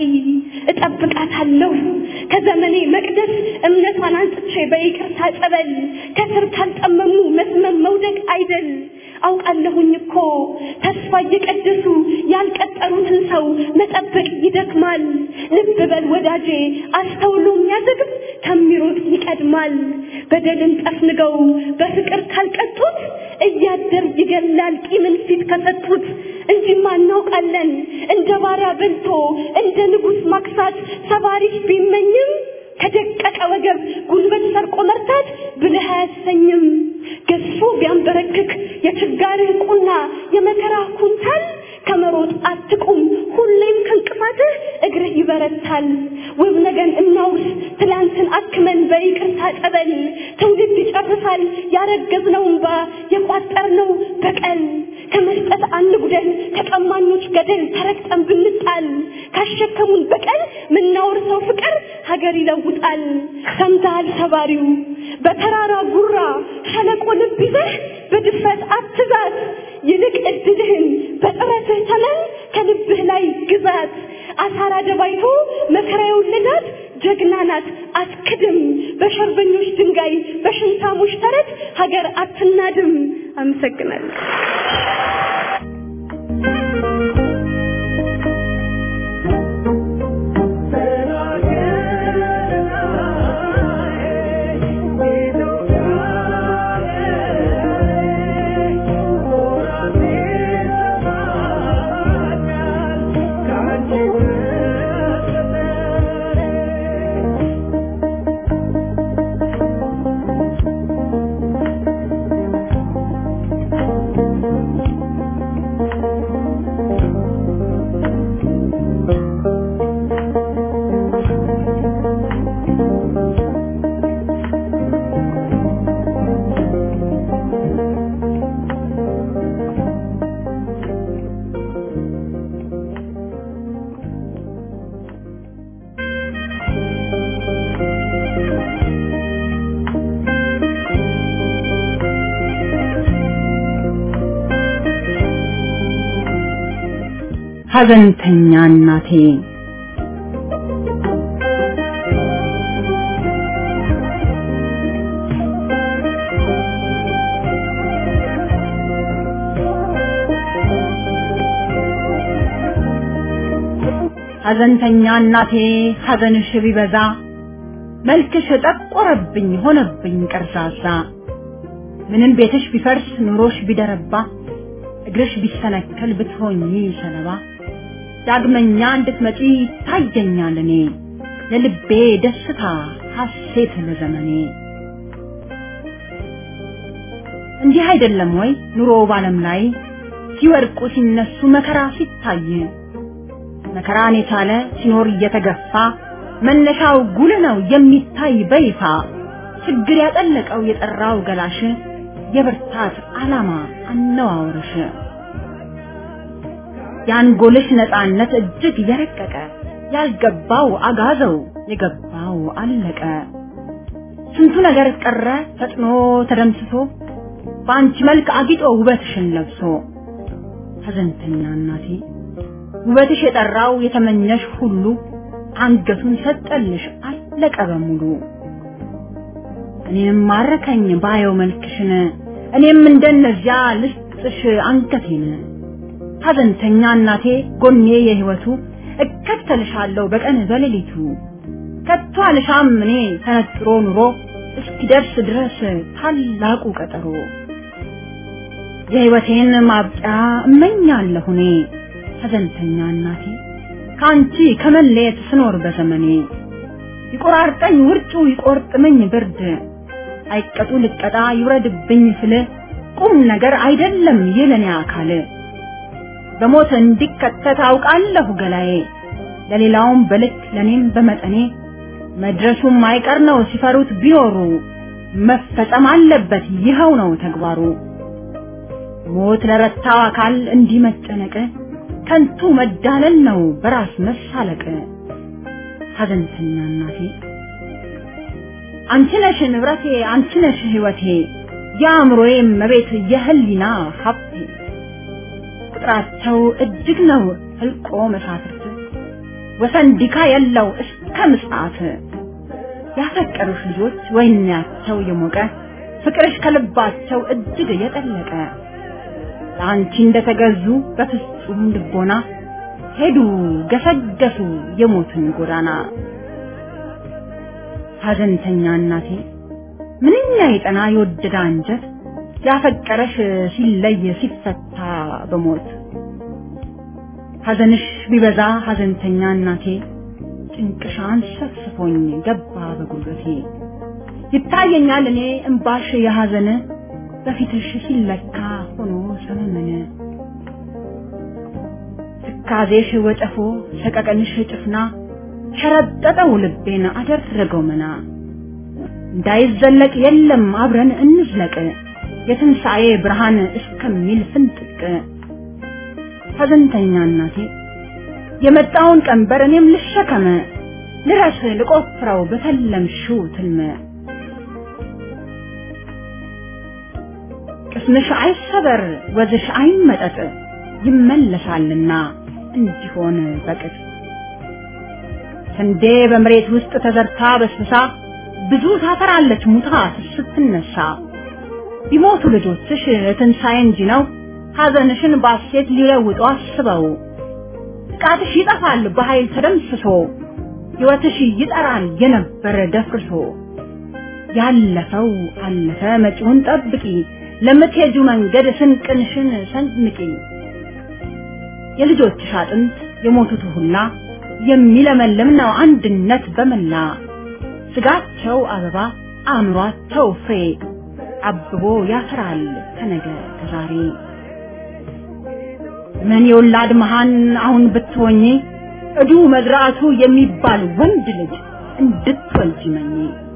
እጠብቃታለሁ ከዘመኔ መቅደስ እምነቷን አንጽቼ በይቅርታ ጸበል ከስር ካልጠመሙ መስመም መውደቅ አይደል አውቃለሁኝ እኮ ተስፋ እየቀደሱ ያልቀጠሩትን ሰው መጠበቅ ይደክማል። ልብ በል ወዳጄ፣ አስተውሎ የሚያዘግብ ከሚሮጥ ይቀድማል። በደልን ጠፍንገው በፍቅር ካልቀጡት እያደር ይገላል ቂምን ፊት ከሰጡት። እንጂማ እናውቃለን እንደ ባሪያ በልቶ እንደ ንጉሥ ማክሳት ሰባሪሽ ቢመኝም ከደቀቀ ወገብ ጉልበት ሰርቆ መርታት ብልህ አያሰኝም። ገዝፎ ቢያንበረክክ የችጋርህ ቁና የመከራ ኩንታል ከመሮጥ አትቁም፣ ሁሌም ከእንቅፋትህ እግርህ ይበረታል። ውብ ነገን እናውስ ትላንትን አክመን በይቅርታ ጸበል ትውልድ ይጨርሳል ያረገዝነው እንባ የቋጠርነው በቀል ከመስጠት አንጉደል ከቀማኞች ገደል ተረግጠን ብንጣል ካሸከሙን በቀል ምናወርሰው ፍቅር ሀገር ይለውጣል። ሰምተሃል ሰባሪው በተራራ ጉራ ሸለቆ ልብ ይዘህ በድፍረት አትዛት፣ ይልቅ እድልህን በጥረትህ ተመን ከልብህ ላይ ግዛት። አሳራ ደባይቶ መከራ የወለዳት ጀግና ናት አትክድም። በሸርበኞች ድንጋይ በሽንታሞች ተረት ሀገር አትናድም። አመሰግናለሁ። ሐዘንተኛ እናቴ ሐዘንተኛ እናቴ ሐዘንሽ ቢበዛ መልክሽ ጠቆረብኝ ሆነብኝ ቀርዛዛ ምንም ቤትሽ ቢፈርስ ኑሮሽ ቢደረባ እግርሽ ቢሰነከል ብትሆኚ ሰለባ ዳግመኛ እንድትመጪ ታየኛል እኔ ለልቤ ደስታ ሐሴት ለዘመኔ እንዲህ አይደለም ወይ ኑሮ ባለም ላይ ሲወድቁ ሲነሱ መከራ ሲታይ መከራን የቻለ ሲኖር እየተገፋ መነሻው ጉል ነው የሚታይ በይፋ ችግር ያጠለቀው የጠራው ገላሽ የብርታት ዓላማ አነዋወርሽ የአንጎልሽ ነፃነት እጅግ የረቀቀ ያልገባው አጋዘው የገባው አለቀ ስንቱ ነገር ቀረ ፈጥኖ ተደምስሶ በአንቺ መልክ አጊጦ ውበትሽን ለብሶ ሐዘንተኛ እናቴ ውበትሽ የጠራው የተመኘሽ ሁሉ አንገቱን ሰጠልሽ አለቀ በሙሉ እኔም ማረከኝ ባየው መልክሽን እኔም እንደነዚያ ልስጥሽ አንገቴን ሐዘንተኛ እናቴ ጎኔ የህይወቱ እከተልሻለሁ በቀን በሌሊቱ ከቶ አልሻም እኔ ተነጥሮ ኑሮ እስኪደርስ ድረስ ታላቁ ቀጠሮ የህይወቴን ማብቂያ እመኛለሁ እኔ ሐዘንተኛ እናቴ ከአንቺ ከመለየት ስኖር በዘመኔ ይቆራርጠኝ ውርጩ ይቆርጥመኝ ብርድ አይቀጡ ልቀጣ ይውረድብኝ ስል ቁም ነገር አይደለም የለኔ አካል በሞት እንዲከተት አውቃለሁ ገላዬ ለሌላውም በልክ ለኔም በመጠኔ መድረሱም አይቀር ነው ሲፈሩት ቢኖሩ መፈጸም አለበት ይኸው ነው ተግባሩ ሞት ለረታው አካል እንዲህ መጨነቅ ከንቱ መዳለል ነው በራስ መሳለቅ ሐዘንተኛ እናቴ አንቺ ነሽ ንብረቴ አንቺ ነሽ ህይወቴ የአእምሮዬ መቤት የህሊና ሀብቴ ቁጥራቸው እጅግ ነው ህልቆ መሳፍርት ወሰን ዲካ የለው እስከ ምጽአት ያፈቀሩሽ ልጆች ወይናቸው የሞቀ ፍቅርሽ ከልባቸው እጅግ የጠለቀ ለአንቺ እንደተገዙ በፍጹም ልቦና ሄዱ ገሰገሱ የሞትን ጎዳና ሐዘንተኛ እናቴ ምንኛ የጠና የወደደ አንጀት ያፈቀረሽ ሲለይ ሲፈታ በሞት ሐዘንሽ ቢበዛ ሐዘንተኛ እናቴ ጭንቅሻን ሰፍስፎኝ ገባ በጉልበቴ ይታየኛል እኔ እምባሽ የሐዘን በፊትሽ ሲለካ ሆኖ ሰመመነ ትካዜሽ ወጨፎ ሰቀቀንሽ ጭፍና ሸረጠጠው ልቤን አደረገው መና እንዳይዘለቅ የለም አብረን እንዝለቅ የትንሣኤ ብርሃን እስከሚል ፍንጥቅ ሐዘንተኛ እናቴ የመጣውን ቀንበር እኔም ልሸከመ ልረስ ልቆፍረው በተለምሽው ትልመ ቅስምሽ አይሰበር ወዝሽ አይመጠጥ ይመለሳልና እንዲሆን በቅጥ ስንዴ በመሬት ውስጥ ተዘርታ በስብሳ ብዙ ታፈራለች ሙታ ስትነሳ ቢሞቱ ልጆችሽ ትንሣኤ እንጂ ነው ሐዘንሽን ባሴት ሊለውጡ አስበው ጥቃትሽ ይጠፋል በኃይል ተደምስሶ ሕይወትሽ ይጠራል የነበረ ደፍርሶ ያለፈው አለፈ መጪውን ጠብቂ ለምትሄጁ መንገድ ስንቅንሽን ሰንምቂ የልጆችሽ አጥንት የሞቱት ሁላ የሚለመልም ነው አንድነት በመላ ስጋቸው አበባ አእምሯቸው ፍሬ አብቦ ያፈራል ከነገ ከዛሬ ምን የወላድ መሃን አሁን ብትሆኚ እዱ መዝራቱ የሚባል ወንድ ልጅ እንድትወልጂ መኝ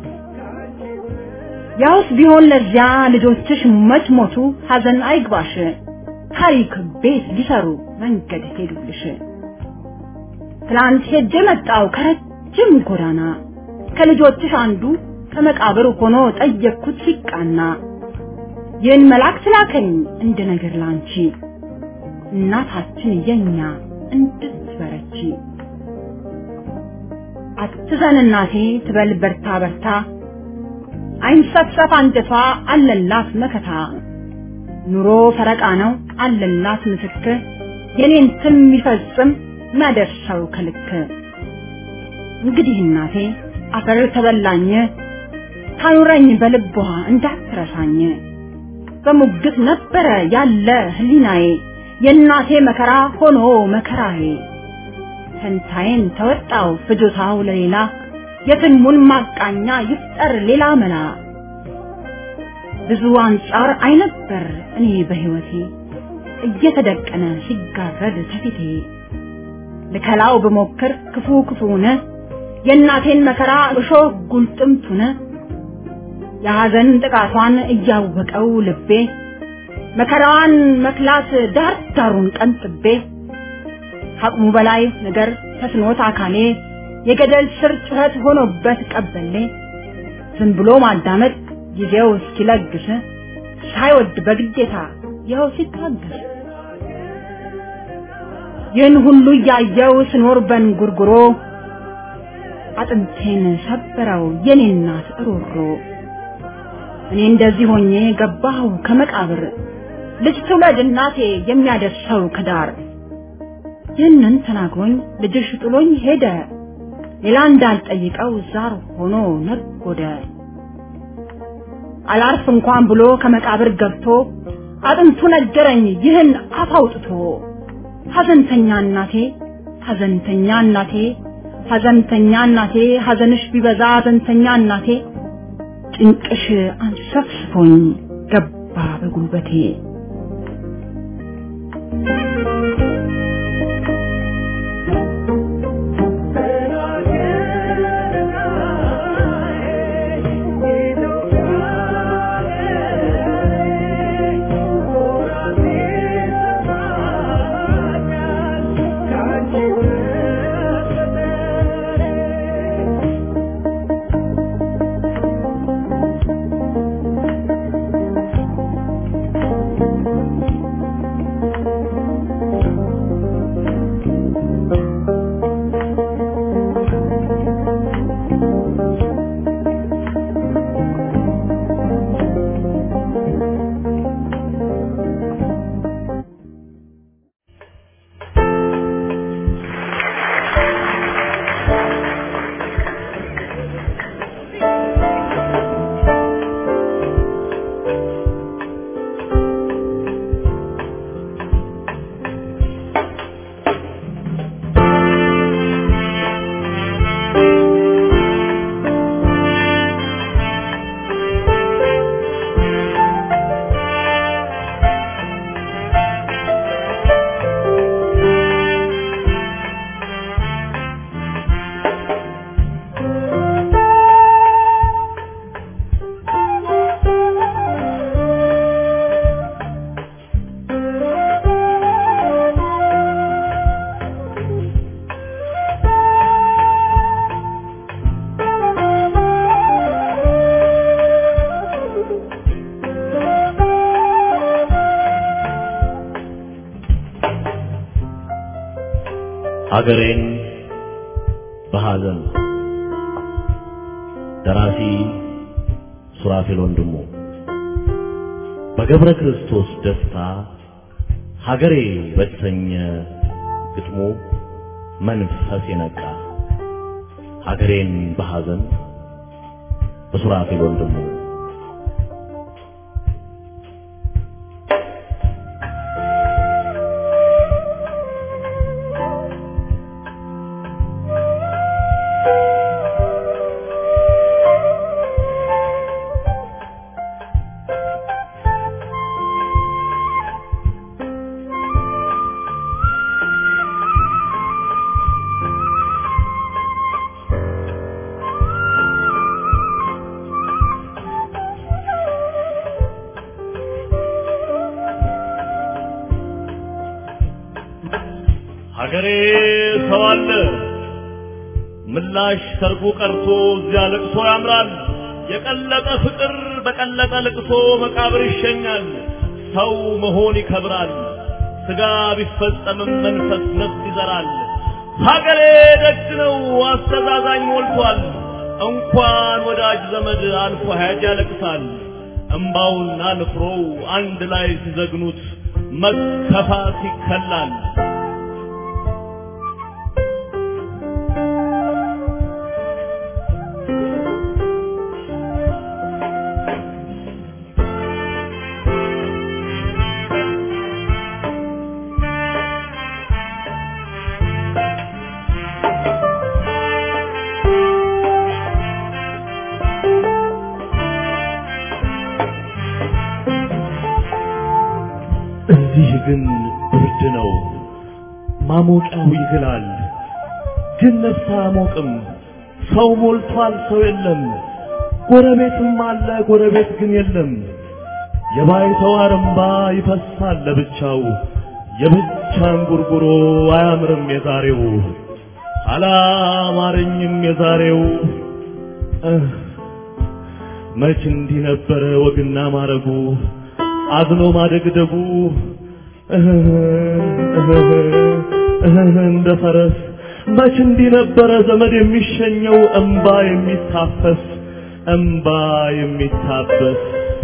ያውስ ቢሆን ለዚያ ልጆችሽ መች ሞቱ ሐዘን አይግባሽ ታሪክ ቤት ሊሰሩ መንገድ ሄዱልሽ ትላንት ሄጄ መጣው ከረጅም ጎዳና ከልጆችሽ አንዱ ከመቃብር ሆኖ ጠየቅኩት ሲቃና ይህን መልአክ ስላከኝ እንደ ነገር ላንቺ እናታችን የኛ እንድትበረቺ አትዘን እናቴ ትበል በርታ በርታ አይንሰፍሰፍ አንጀቷ አለላት መከታ ኑሮ ፈረቃ ነው አለላት ምስክር የኔን ትም የሚፈጽም ማደርሰው ከልክ እንግዲህ እናቴ አፈር ተበላኝ ታኑረኝ በልቧ እንዳትረሳኝ በሙግት ነበረ ያለ ህሊናዬ የእናቴ መከራ ሆኖ መከራዬ ፈንታዬን ተወጣው ፍጆታው ለሌላ የትልሙን ማቃኛ ይፍጠር ሌላ መላ ብዙ አንጻር አይነበር እኔ በህይወቴ እየተደቀነ ሲጋረድ ከፊቴ ልከላው ብሞክር ክፉ ክፉነ የእናቴን መከራ እሾህ ጉልጥምቱነ የሐዘን ጥቃቷን እያወቀው ልቤ መከራዋን መክላት ዳር ዳሩን ቀንጥቤ ከአቅሙ በላይ ነገር ተስኖት አካሌ የገደል ስር ጩኸት ሆኖበት ቀበሌ ዝም ብሎ ማዳመጥ ጊዜው እስኪለግስ ሳይወድ በግዴታ ይኸው ሲታገስ ይህን ሁሉ እያየው ስኖር በንጉርጉሮ አጥንቴን ሰበረው የኔ እናት ሮሮ እኔ እንደዚህ ሆኜ ገባሁ ከመቃብር ልጅ ትውለድ እናቴ የሚያደርሰው ከዳር ይህንን ተናግሮኝ ልጅሽ ጥሎኝ ሄደ ሌላ እንዳልጠይቀው ዛር ሆኖ ነጎደ አላርፍ እንኳን ብሎ ከመቃብር ገብቶ አጥንቱ ነገረኝ ይህን አፍ አውጥቶ ሐዘንተኛ እናቴ ሐዘንተኛ እናቴ ሐዘንተኛ እናቴ ሐዘንሽ ቢበዛ ሐዘንተኛ እናቴ ጭንቅሽ አንሰፍስፎኝ ገባ በጉልበቴ ሀገሬን በሐዘን ደራሲ ሱራፌል ወንድሙ በገብረ ክርስቶስ ደስታ ሀገሬ በተሰኘ ግጥሙ መንፈስ የነቃ ሀገሬን በሐዘን በሱራፌል ወንድሙ ሀገሬ ሰው አለ ምላሽ ሰርጉ ቀርቶ እዚያ ለቅሶ ያምራል። የቀለጠ ፍቅር በቀለጠ ለቅሶ መቃብር ይሸኛል። ሰው መሆን ይከብራል። ስጋ ቢፈጸምም መንፈስ ነፍስ ይዘራል። ሀገሬ ደግ ነው አስተዛዛኝ ሞልቷል። እንኳን ወዳጅ ዘመድ አልፎ ሀያት ያለቅሳል። እምባውና ንፍሮው አንድ ላይ ሲዘግኑት መከፋት ይከላል። እዚህ ግን ብርድ ነው ማሞቂያው ይግላል ግን ነፍስ አያሞቅም ሰው ሞልቷል ሰው የለም ጎረቤትም አለ ጎረቤት ግን የለም የባይተዋር እምባ ይፈሳል ለብቻው የብቻን ጉርጉሮ አያምርም የዛሬው አላማረኝም የዛሬው እህ፣ መች እንዲህ ነበረ ወግና ማረጉ አዝኖ ማደግደጉ እህ፣ እህ፣ እህ፣ እንደ ፈረስ መች እንዲህ ነበረ ዘመድ የሚሸኘው እምባ የሚታፈስ እምባ የሚታበስ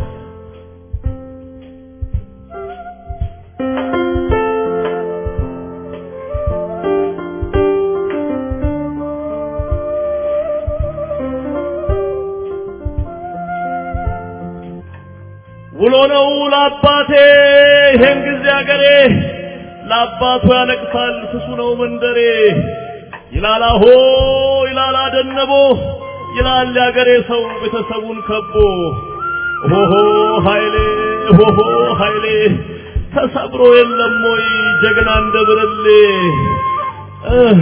ውሎ ነው ለአባቴ ይሄን ጊዜ አገሬ ለአባቱ ያለቅሳል ስሱ ነው መንደሬ ይላል አሆ ይላል አደነቦ ይላል ያገሬ ሰው ቤተሰቡን ከቦ ሆሆ ኃይሌ ሆሆ ኃይሌ ተሰብሮ የለም ወይ ጀግና እንደ ብርሌ እህ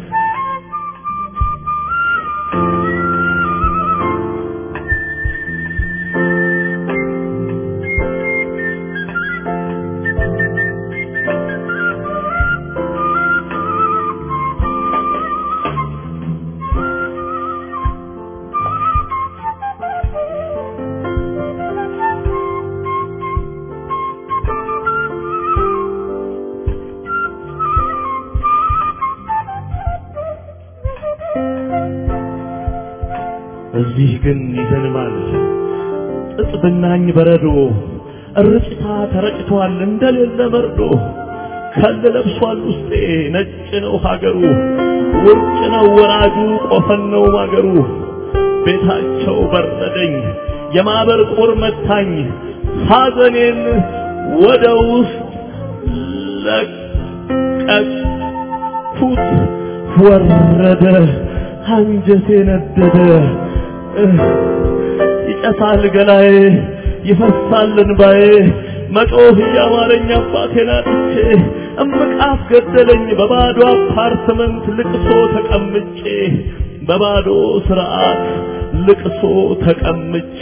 እዚህ ግን ይዘንባል ጥጥ ብናኝ በረዶ እርጭታ ተረጭቷል እንደሌለ መርዶ ከል ለብሷል ውስጤ ነጭ ነው ሀገሩ ውርጭ ነው ወራጁ ቆፈን ነው ማገሩ ቤታቸው በረደኝ የማበር ቁር መታኝ ሐዘኔን ወደ ውስጥ ለቀቅኩት ወረደ አንጀቴ ነደደ እህ፣ ይጨሳል ገላዬ ይፈሳል እንባዬ መጮህ እያማረኝ አባቴን አጥቼ እምቃፍ ገደለኝ በባዶ አፓርትመንት ልቅሶ ተቀምጬ በባዶ ስርዓት ልቅሶ ተቀምጬ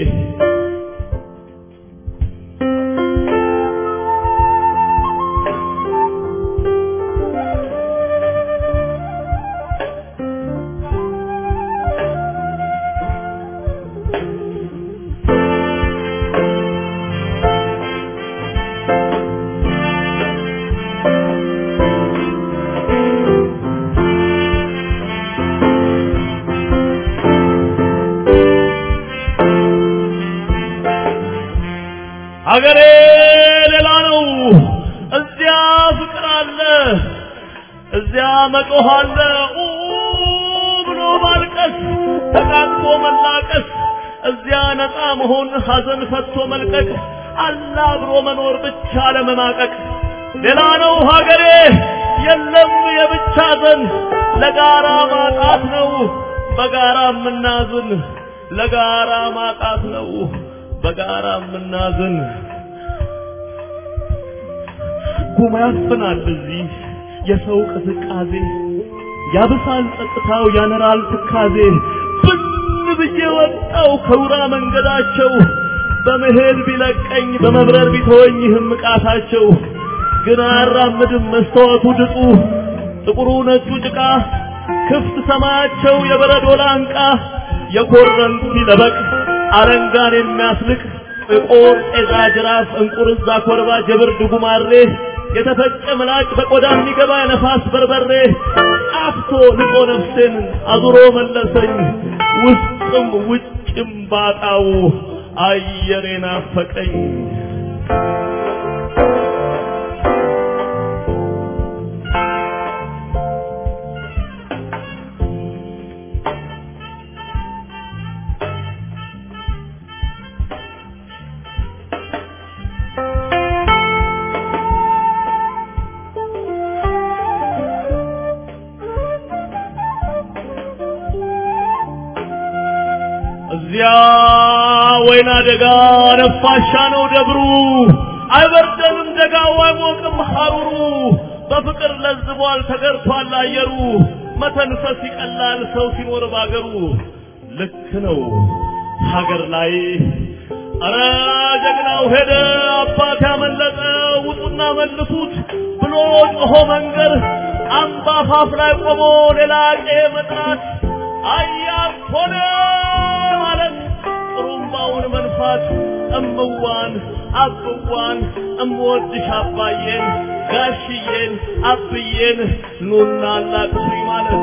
አገሬ ሌላ ነው። እዚያ ፍቅር አለ፣ እዚያ መጮህ አለ። ኡ ብሎ ማልቀስ፣ ተቃቅፎ መላቀስ፣ እዚያ ነፃ መሆን፣ ሐዘን ፈቶ መልቀቅ፣ አላ ብሎ መኖር ብቻ ለመማቀቅ። ሌላ ነው ሀገሬ፣ የለም የብቻ ዘን፣ ለጋራ ማጣት ነው በጋራ የምናዝን፣ ለጋራ ማጣት ነው በጋራ የምናዝን ጉማ ያፍናል እዚህ የሰው ቅዝቃዜ ያብሳል ጸጥታው ያነራል ትካዜ ብን ብዬ ወጣው ከውራ መንገዳቸው በመሄድ ቢለቀኝ በመብረር ቢተወኝ ይህም ቃታቸው ግን አያራምድም መስተዋቱ ድጡ ጥቁሩ ነጩ ጭቃ ክፍት ሰማያቸው የበረዶ ላንቃ የኮረንቲ ለበቅ አረንጋን የሚያስልቅ ጥቁር ጤዛ ጅራፍ እንቁርዛ ኮርባ ጀብርድ ጉማሬ የተፈጨ ምላጭ በቆዳ የሚገባ ነፋስ በርበሬ አፍቶ ንቆ ነፍሴን አዙሮ መለሰኝ ውስጥም ውጭም ባጣው አየሬ ናፈቀኝ እዚያ ወይና ደጋ ነፋሻ ነው ደብሩ አይበርደንም ደጋው አይሞቅም ሐሩሩ በፍቅር ለዝቧል ተገርቷል አየሩ መተንፈስ ይቀላል ሰው ሲኖር ባገሩ ልክ ነው ሀገር ላይ አረ ጀግናው ሄደ አባት ያመለጠ ውጡና መልሱት ብሎ ጮሆ መንገር አምባ አፋፍ ላይ ቆሞ ሌላ ቄ መጥራት አያት ሆነ ማለት ጥሩምባውን መንፋት እምዋን አብዋን እምወድሽ አባዬን ጋሽዬን አብዬን ኑና አላቅሱኝ ማለት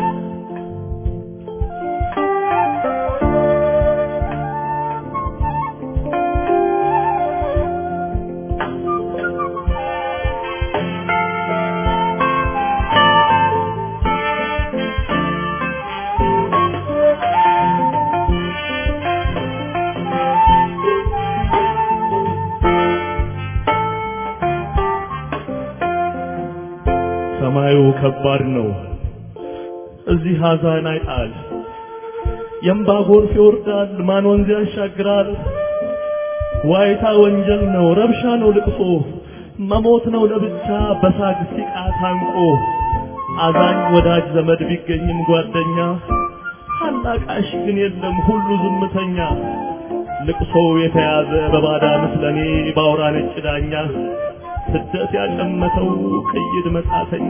ሰማዩ ከባድ ነው። እዚህ ሐዘን አይጣል። የእምባ ጎርፍ ይወርዳል፣ ማን ወንዝ ያሻግራል። ዋይታ ወንጀል ነው፣ ረብሻ ነው ልቅሶ፣ መሞት ነው ለብቻ በሳግ ሲቃ ታንቆ። አዛኝ ወዳጅ ዘመድ ቢገኝም ጓደኛ፣ አላቃሽ ግን የለም ሁሉ ዝምተኛ። ልቅሶው የተያዘ በባዳ ምስለኔ ባውራ ነጭ ዳኛ ስደት ያጨመተው ቅይድ መጻተኛ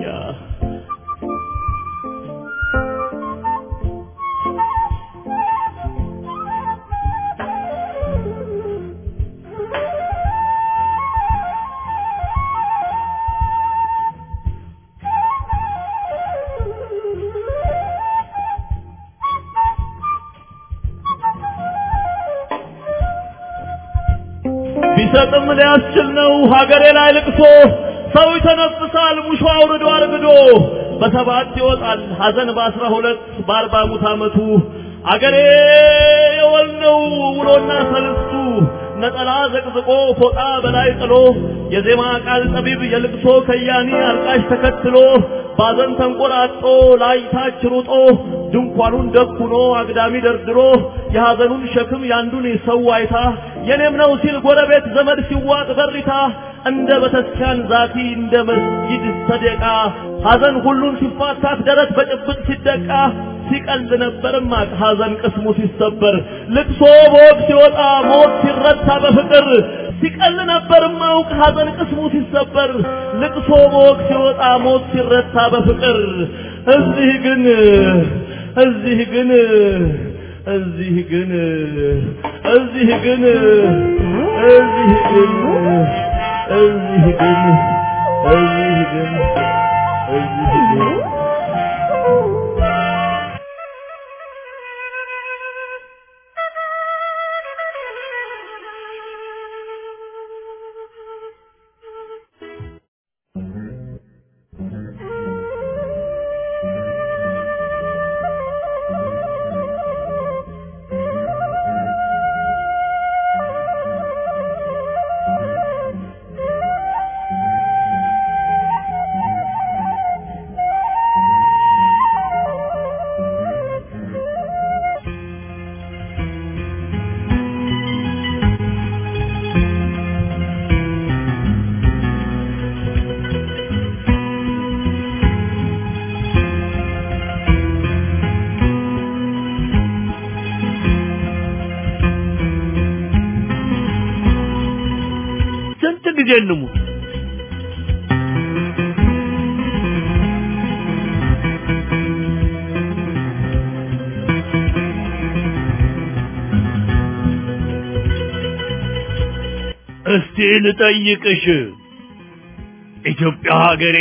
ቢሰጥም ሊያስችል ነው ሀገሬ ላይ ልቅሶ ሰው ይተነፍሳል ሙሾ አውርዶ አርግዶ በሰባት ይወጣል ሀዘን በአስራ ሁለት በአርባ ሙት ዓመቱ አገሬ የወል ነው ውሎና ሰልስቱ ነጠላ ዘቅዝቆ ፎጣ በላይ ጥሎ የዜማ ቃል ጠቢብ የልቅሶ ከያኒ አልቃሽ ተከትሎ ባዘን ተንቆራጦ ላይታች ሩጦ ድንኳኑን ደኩኖ አግዳሚ ደርድሮ የሐዘኑን ሸክም ያንዱን ሰው አይታ የኔም ነው ሲል ጎረቤት ዘመድ ሲዋጥ በሪታ እንደ በተስኪያን ዛቲ እንደ መስጊድ ሰደቃ ሐዘን ሁሉን ሲፋታት ደረት በጭብጥ ሲደቃ ሲቀል ነበርማ ሐዘን ቅስሙ ሲሰበር ልቅሶ በወግ ሲወጣ ሞት ሲረታ በፍቅር ሲቀል ነበርማ አውቅ ሐዘን ቅስሙ ሲሰበር ልቅሶ በወግ ሲወጣ ሞት ሲረታ በፍቅር እዚህ ግን እዚህ ግን እዚህ ግን እዚህ ግን እዚህ ግን እዚህ ግን እዚህ ግን እዚህ ግን ስንት ጊዜ እንሙት? እስቲ ልጠይቅሽ ኢትዮጵያ ሀገሬ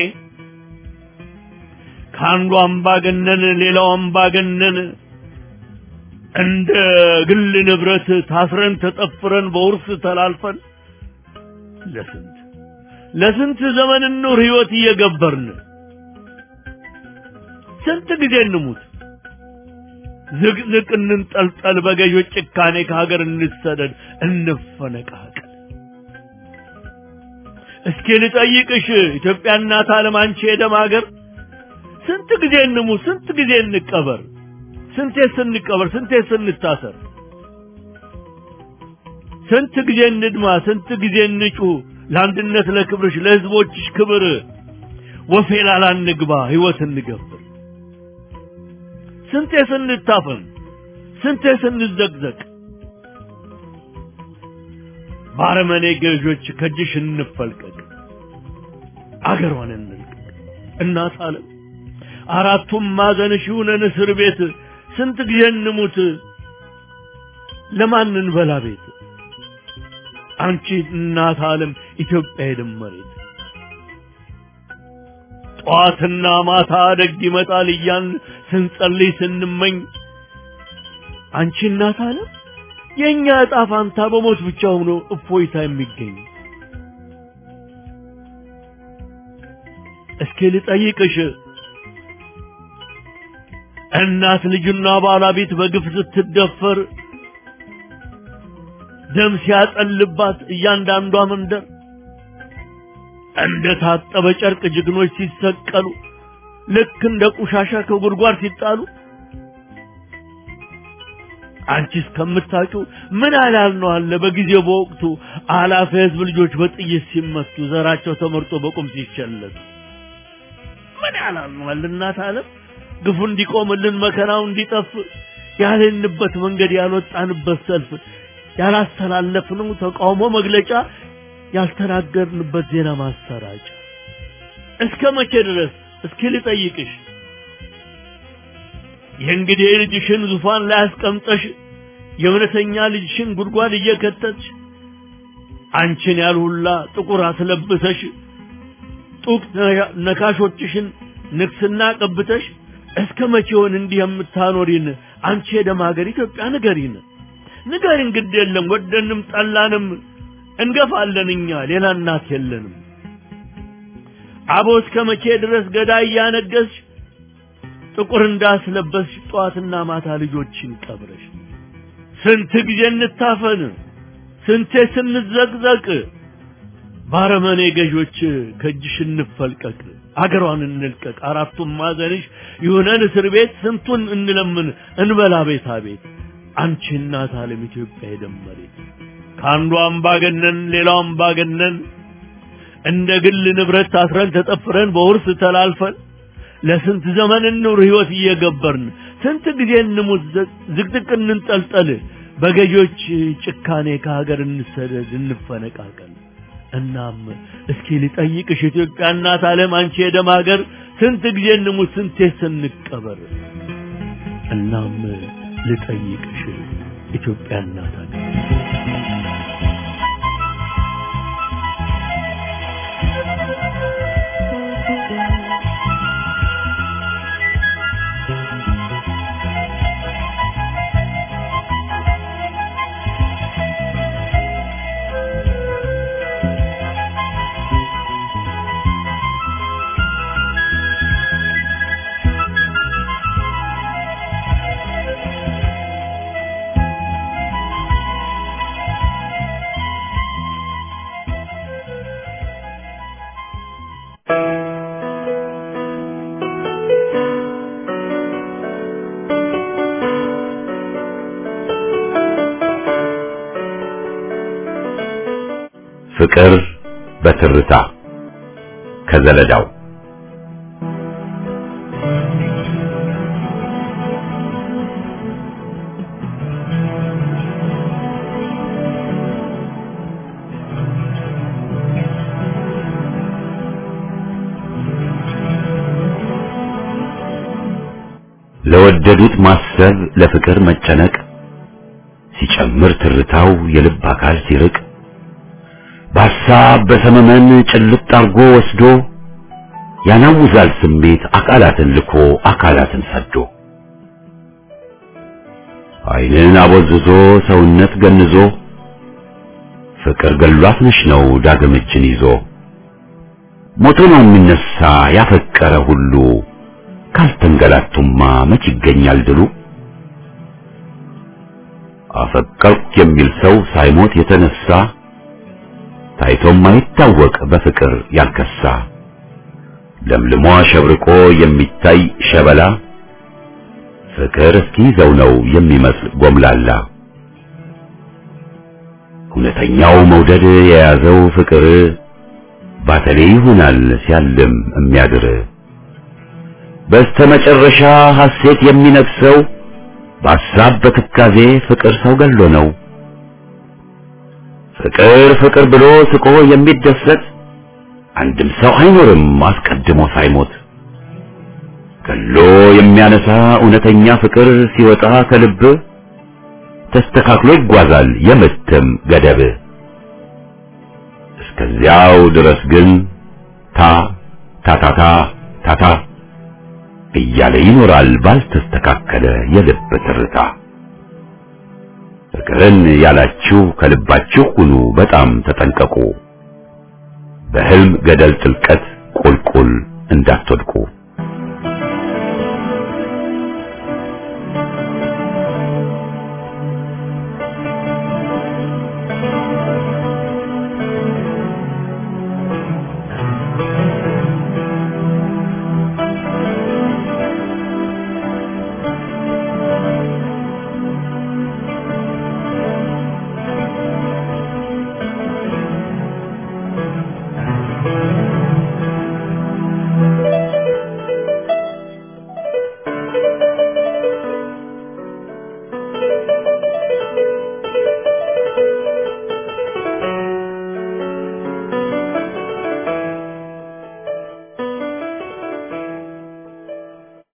ከአንዱ አምባገነን ሌላው አምባገነን እንደ ግል ንብረት ታስረን ተጠፍረን በውርስ ተላልፈን ለስንት ለስንት ዘመን ኑር ህይወት እየገበርን ስንት ጊዜ እንሙት ዝቅዝቅ እንንጠልጠል በገዦች ጭካኔ ከሀገር እንሰደድ እንፈነቃቀል እስኪ ልጠይቅሽ ኢትዮጵያ እናት ዓለም አንቺ የደም ሀገር ስንት ጊዜ እንሙት ስንት ጊዜ እንቀበር ስንቴ ስንቀበር ስንቴ ስንታሰር ስንት ጊዜ እንድማ ስንት ጊዜ እንጩህ ለአንድነት ለክብርሽ ለህዝቦችሽ ክብር ወፌ ላላ እንግባ ህይወት እንገብር ስንቴ ስንታፈን ስንቴ ስንዘቅዘቅ ባረመኔ ገዦች ከእጅሽ እንፈልቀቅ አገሯን እንልቀቅ እናት አለም አራቱም ማዕዘንሽ ይሁነን እስር ቤት ስንት ጊዜ እንሙት ለማን እንበላ ቤት አንቺ እናት ዓለም ኢትዮጵያ የደመሬት ጠዋትና ማታ ደግ ይመጣል እያን ስንጸልይ ስንመኝ አንቺ እናት ዓለም የእኛ ዕጣ ፋንታ በሞት ብቻ ሆኖ እፎይታ የሚገኝ እስኪ ልጠይቅሽ እናት ልጅና ባለቤት በግፍ ስትደፈር ደም ሲያጠልባት እያንዳንዷ መንደር እንደ ታጠበ ጨርቅ ጀግኖች ሲሰቀሉ ልክ እንደ ቆሻሻ ከጉድጓድ ሲጣሉ አንቺ እስከምታውቂው ምን አላል ነው አለ በጊዜው በወቅቱ አላፊ ህዝብ ልጆች በጥይት ሲመቱ ዘራቸው ተመርጦ በቁም ሲሸለቱ ምን ያላል ነው አለ እናት ዓለም ግፉ እንዲቆምልን መከራው እንዲጠፍ ያልንበት መንገድ ያልወጣንበት ሰልፍ ያላስተላለፍነው ተቃውሞ መግለጫ ያልተናገርንበት ዜና ማሰራጫ እስከ መቼ ድረስ እስኪ ልጠይቅሽ የእንግዲህ ልጅሽን ዙፋን ላይ አስቀምጠሽ የእውነተኛ ልጅሽን ጉድጓድ እየከተትሽ አንቺን ያልሁላ ጥቁር አስለብሰሽ ጡቅ ነካሾችሽን ንግስና ቀብተሽ እስከ መቼውን እንዲህ የምታኖሪን አንቺ የደም ሀገር ኢትዮጵያ ንገሪን ንገሪን ግድ የለም ወደንም ጠላንም እንገፋለን እኛ ሌላ እናት የለንም አቦ እስከ መቼ ድረስ ገዳይ እያነገስሽ ጥቁር እንዳስለበስሽ ጠዋትና ማታ ልጆችን ቀብረሽ ስንት ጊዜ እንታፈን ስንቴ ስንዘቅዘቅ ባረመኔ ገዦች ከእጅሽ እንፈልቀቅ አገሯን እንልቀቅ አራቱም ማዘንሽ ይሁነን እስር ቤት ስንቱን እንለምን እንበላ ቤታ ቤት አንቺ እናት ዓለም ኢትዮጵያ የደመሬት ከአንዱ አምባገነን ሌላው አምባገነን እንደ ግል ንብረት ታስረን ተጠፍረን በውርስ ተላልፈን ለስንት ዘመን እንኑር ህይወት እየገበርን ስንት ጊዜ እንሙት ዝቅዝቅ እንንጠልጠል በገዢዎች ጭካኔ ከሀገር እንሰደድ እንፈነቃቀል እናም እስኪ ልጠይቅሽ ኢትዮጵያ እናት ዓለም አንቺ የደም ሀገር ስንት ጊዜ እንሙት ስንቴ ስንቀበር እናም ልጠይቅሽ ኢትዮጵያ እናት ሀገር ፍቅር በትርታ ከዘለዳው ለወደዱት ማሰብ ለፍቅር መጨነቅ ሲጨምር ትርታው የልብ አካል ሲርቅ በሐሳብ በሰመመን ጭልጥ አርጎ ወስዶ ያናውዛል ስሜት አካላትን ልኮ አካላትን ሰዶ ዓይንን አቦዝዞ ሰውነት ገንዞ ፍቅር ገሏት ነሽ ነው ዳግም እጅን ይዞ ሞቶ ነው የሚነሳ ያፈቀረ ሁሉ ካልተንገላቱማ መች ይገኛል ድሉ አፈቀርኩ የሚል ሰው ሳይሞት የተነሳ ታይቶም ማይታወቅ በፍቅር ያልከሳ ለምልሞ አሸብርቆ የሚታይ ሸበላ ፍቅር እስኪይዘው ነው የሚመስል ጎምላላ እውነተኛው መውደድ የያዘው ፍቅር ባተሌ ይሆናል ሲያልም የሚያድር በስተመጨረሻ ሐሴት የሚነግሰው በሐሳብ በትካዜ ፍቅር ሰው ገሎ ነው። ፍቅር ፍቅር ብሎ ስቆ የሚደሰት አንድም ሰው አይኖርም አስቀድሞ ሳይሞት። ገሎ የሚያነሳ እውነተኛ ፍቅር ሲወጣ ከልብ ተስተካክሎ ይጓዛል የምትም ገደብ። እስከዚያው ድረስ ግን ታ ታታታ ታታ እያለ ይኖራል ባልተስተካከለ የልብ ትርታ። ፍቅርን ያላችሁ ከልባችሁ ሁኑ በጣም ተጠንቀቁ፣ በህልም ገደል ጥልቀት ቁልቁል እንዳትወድቁ።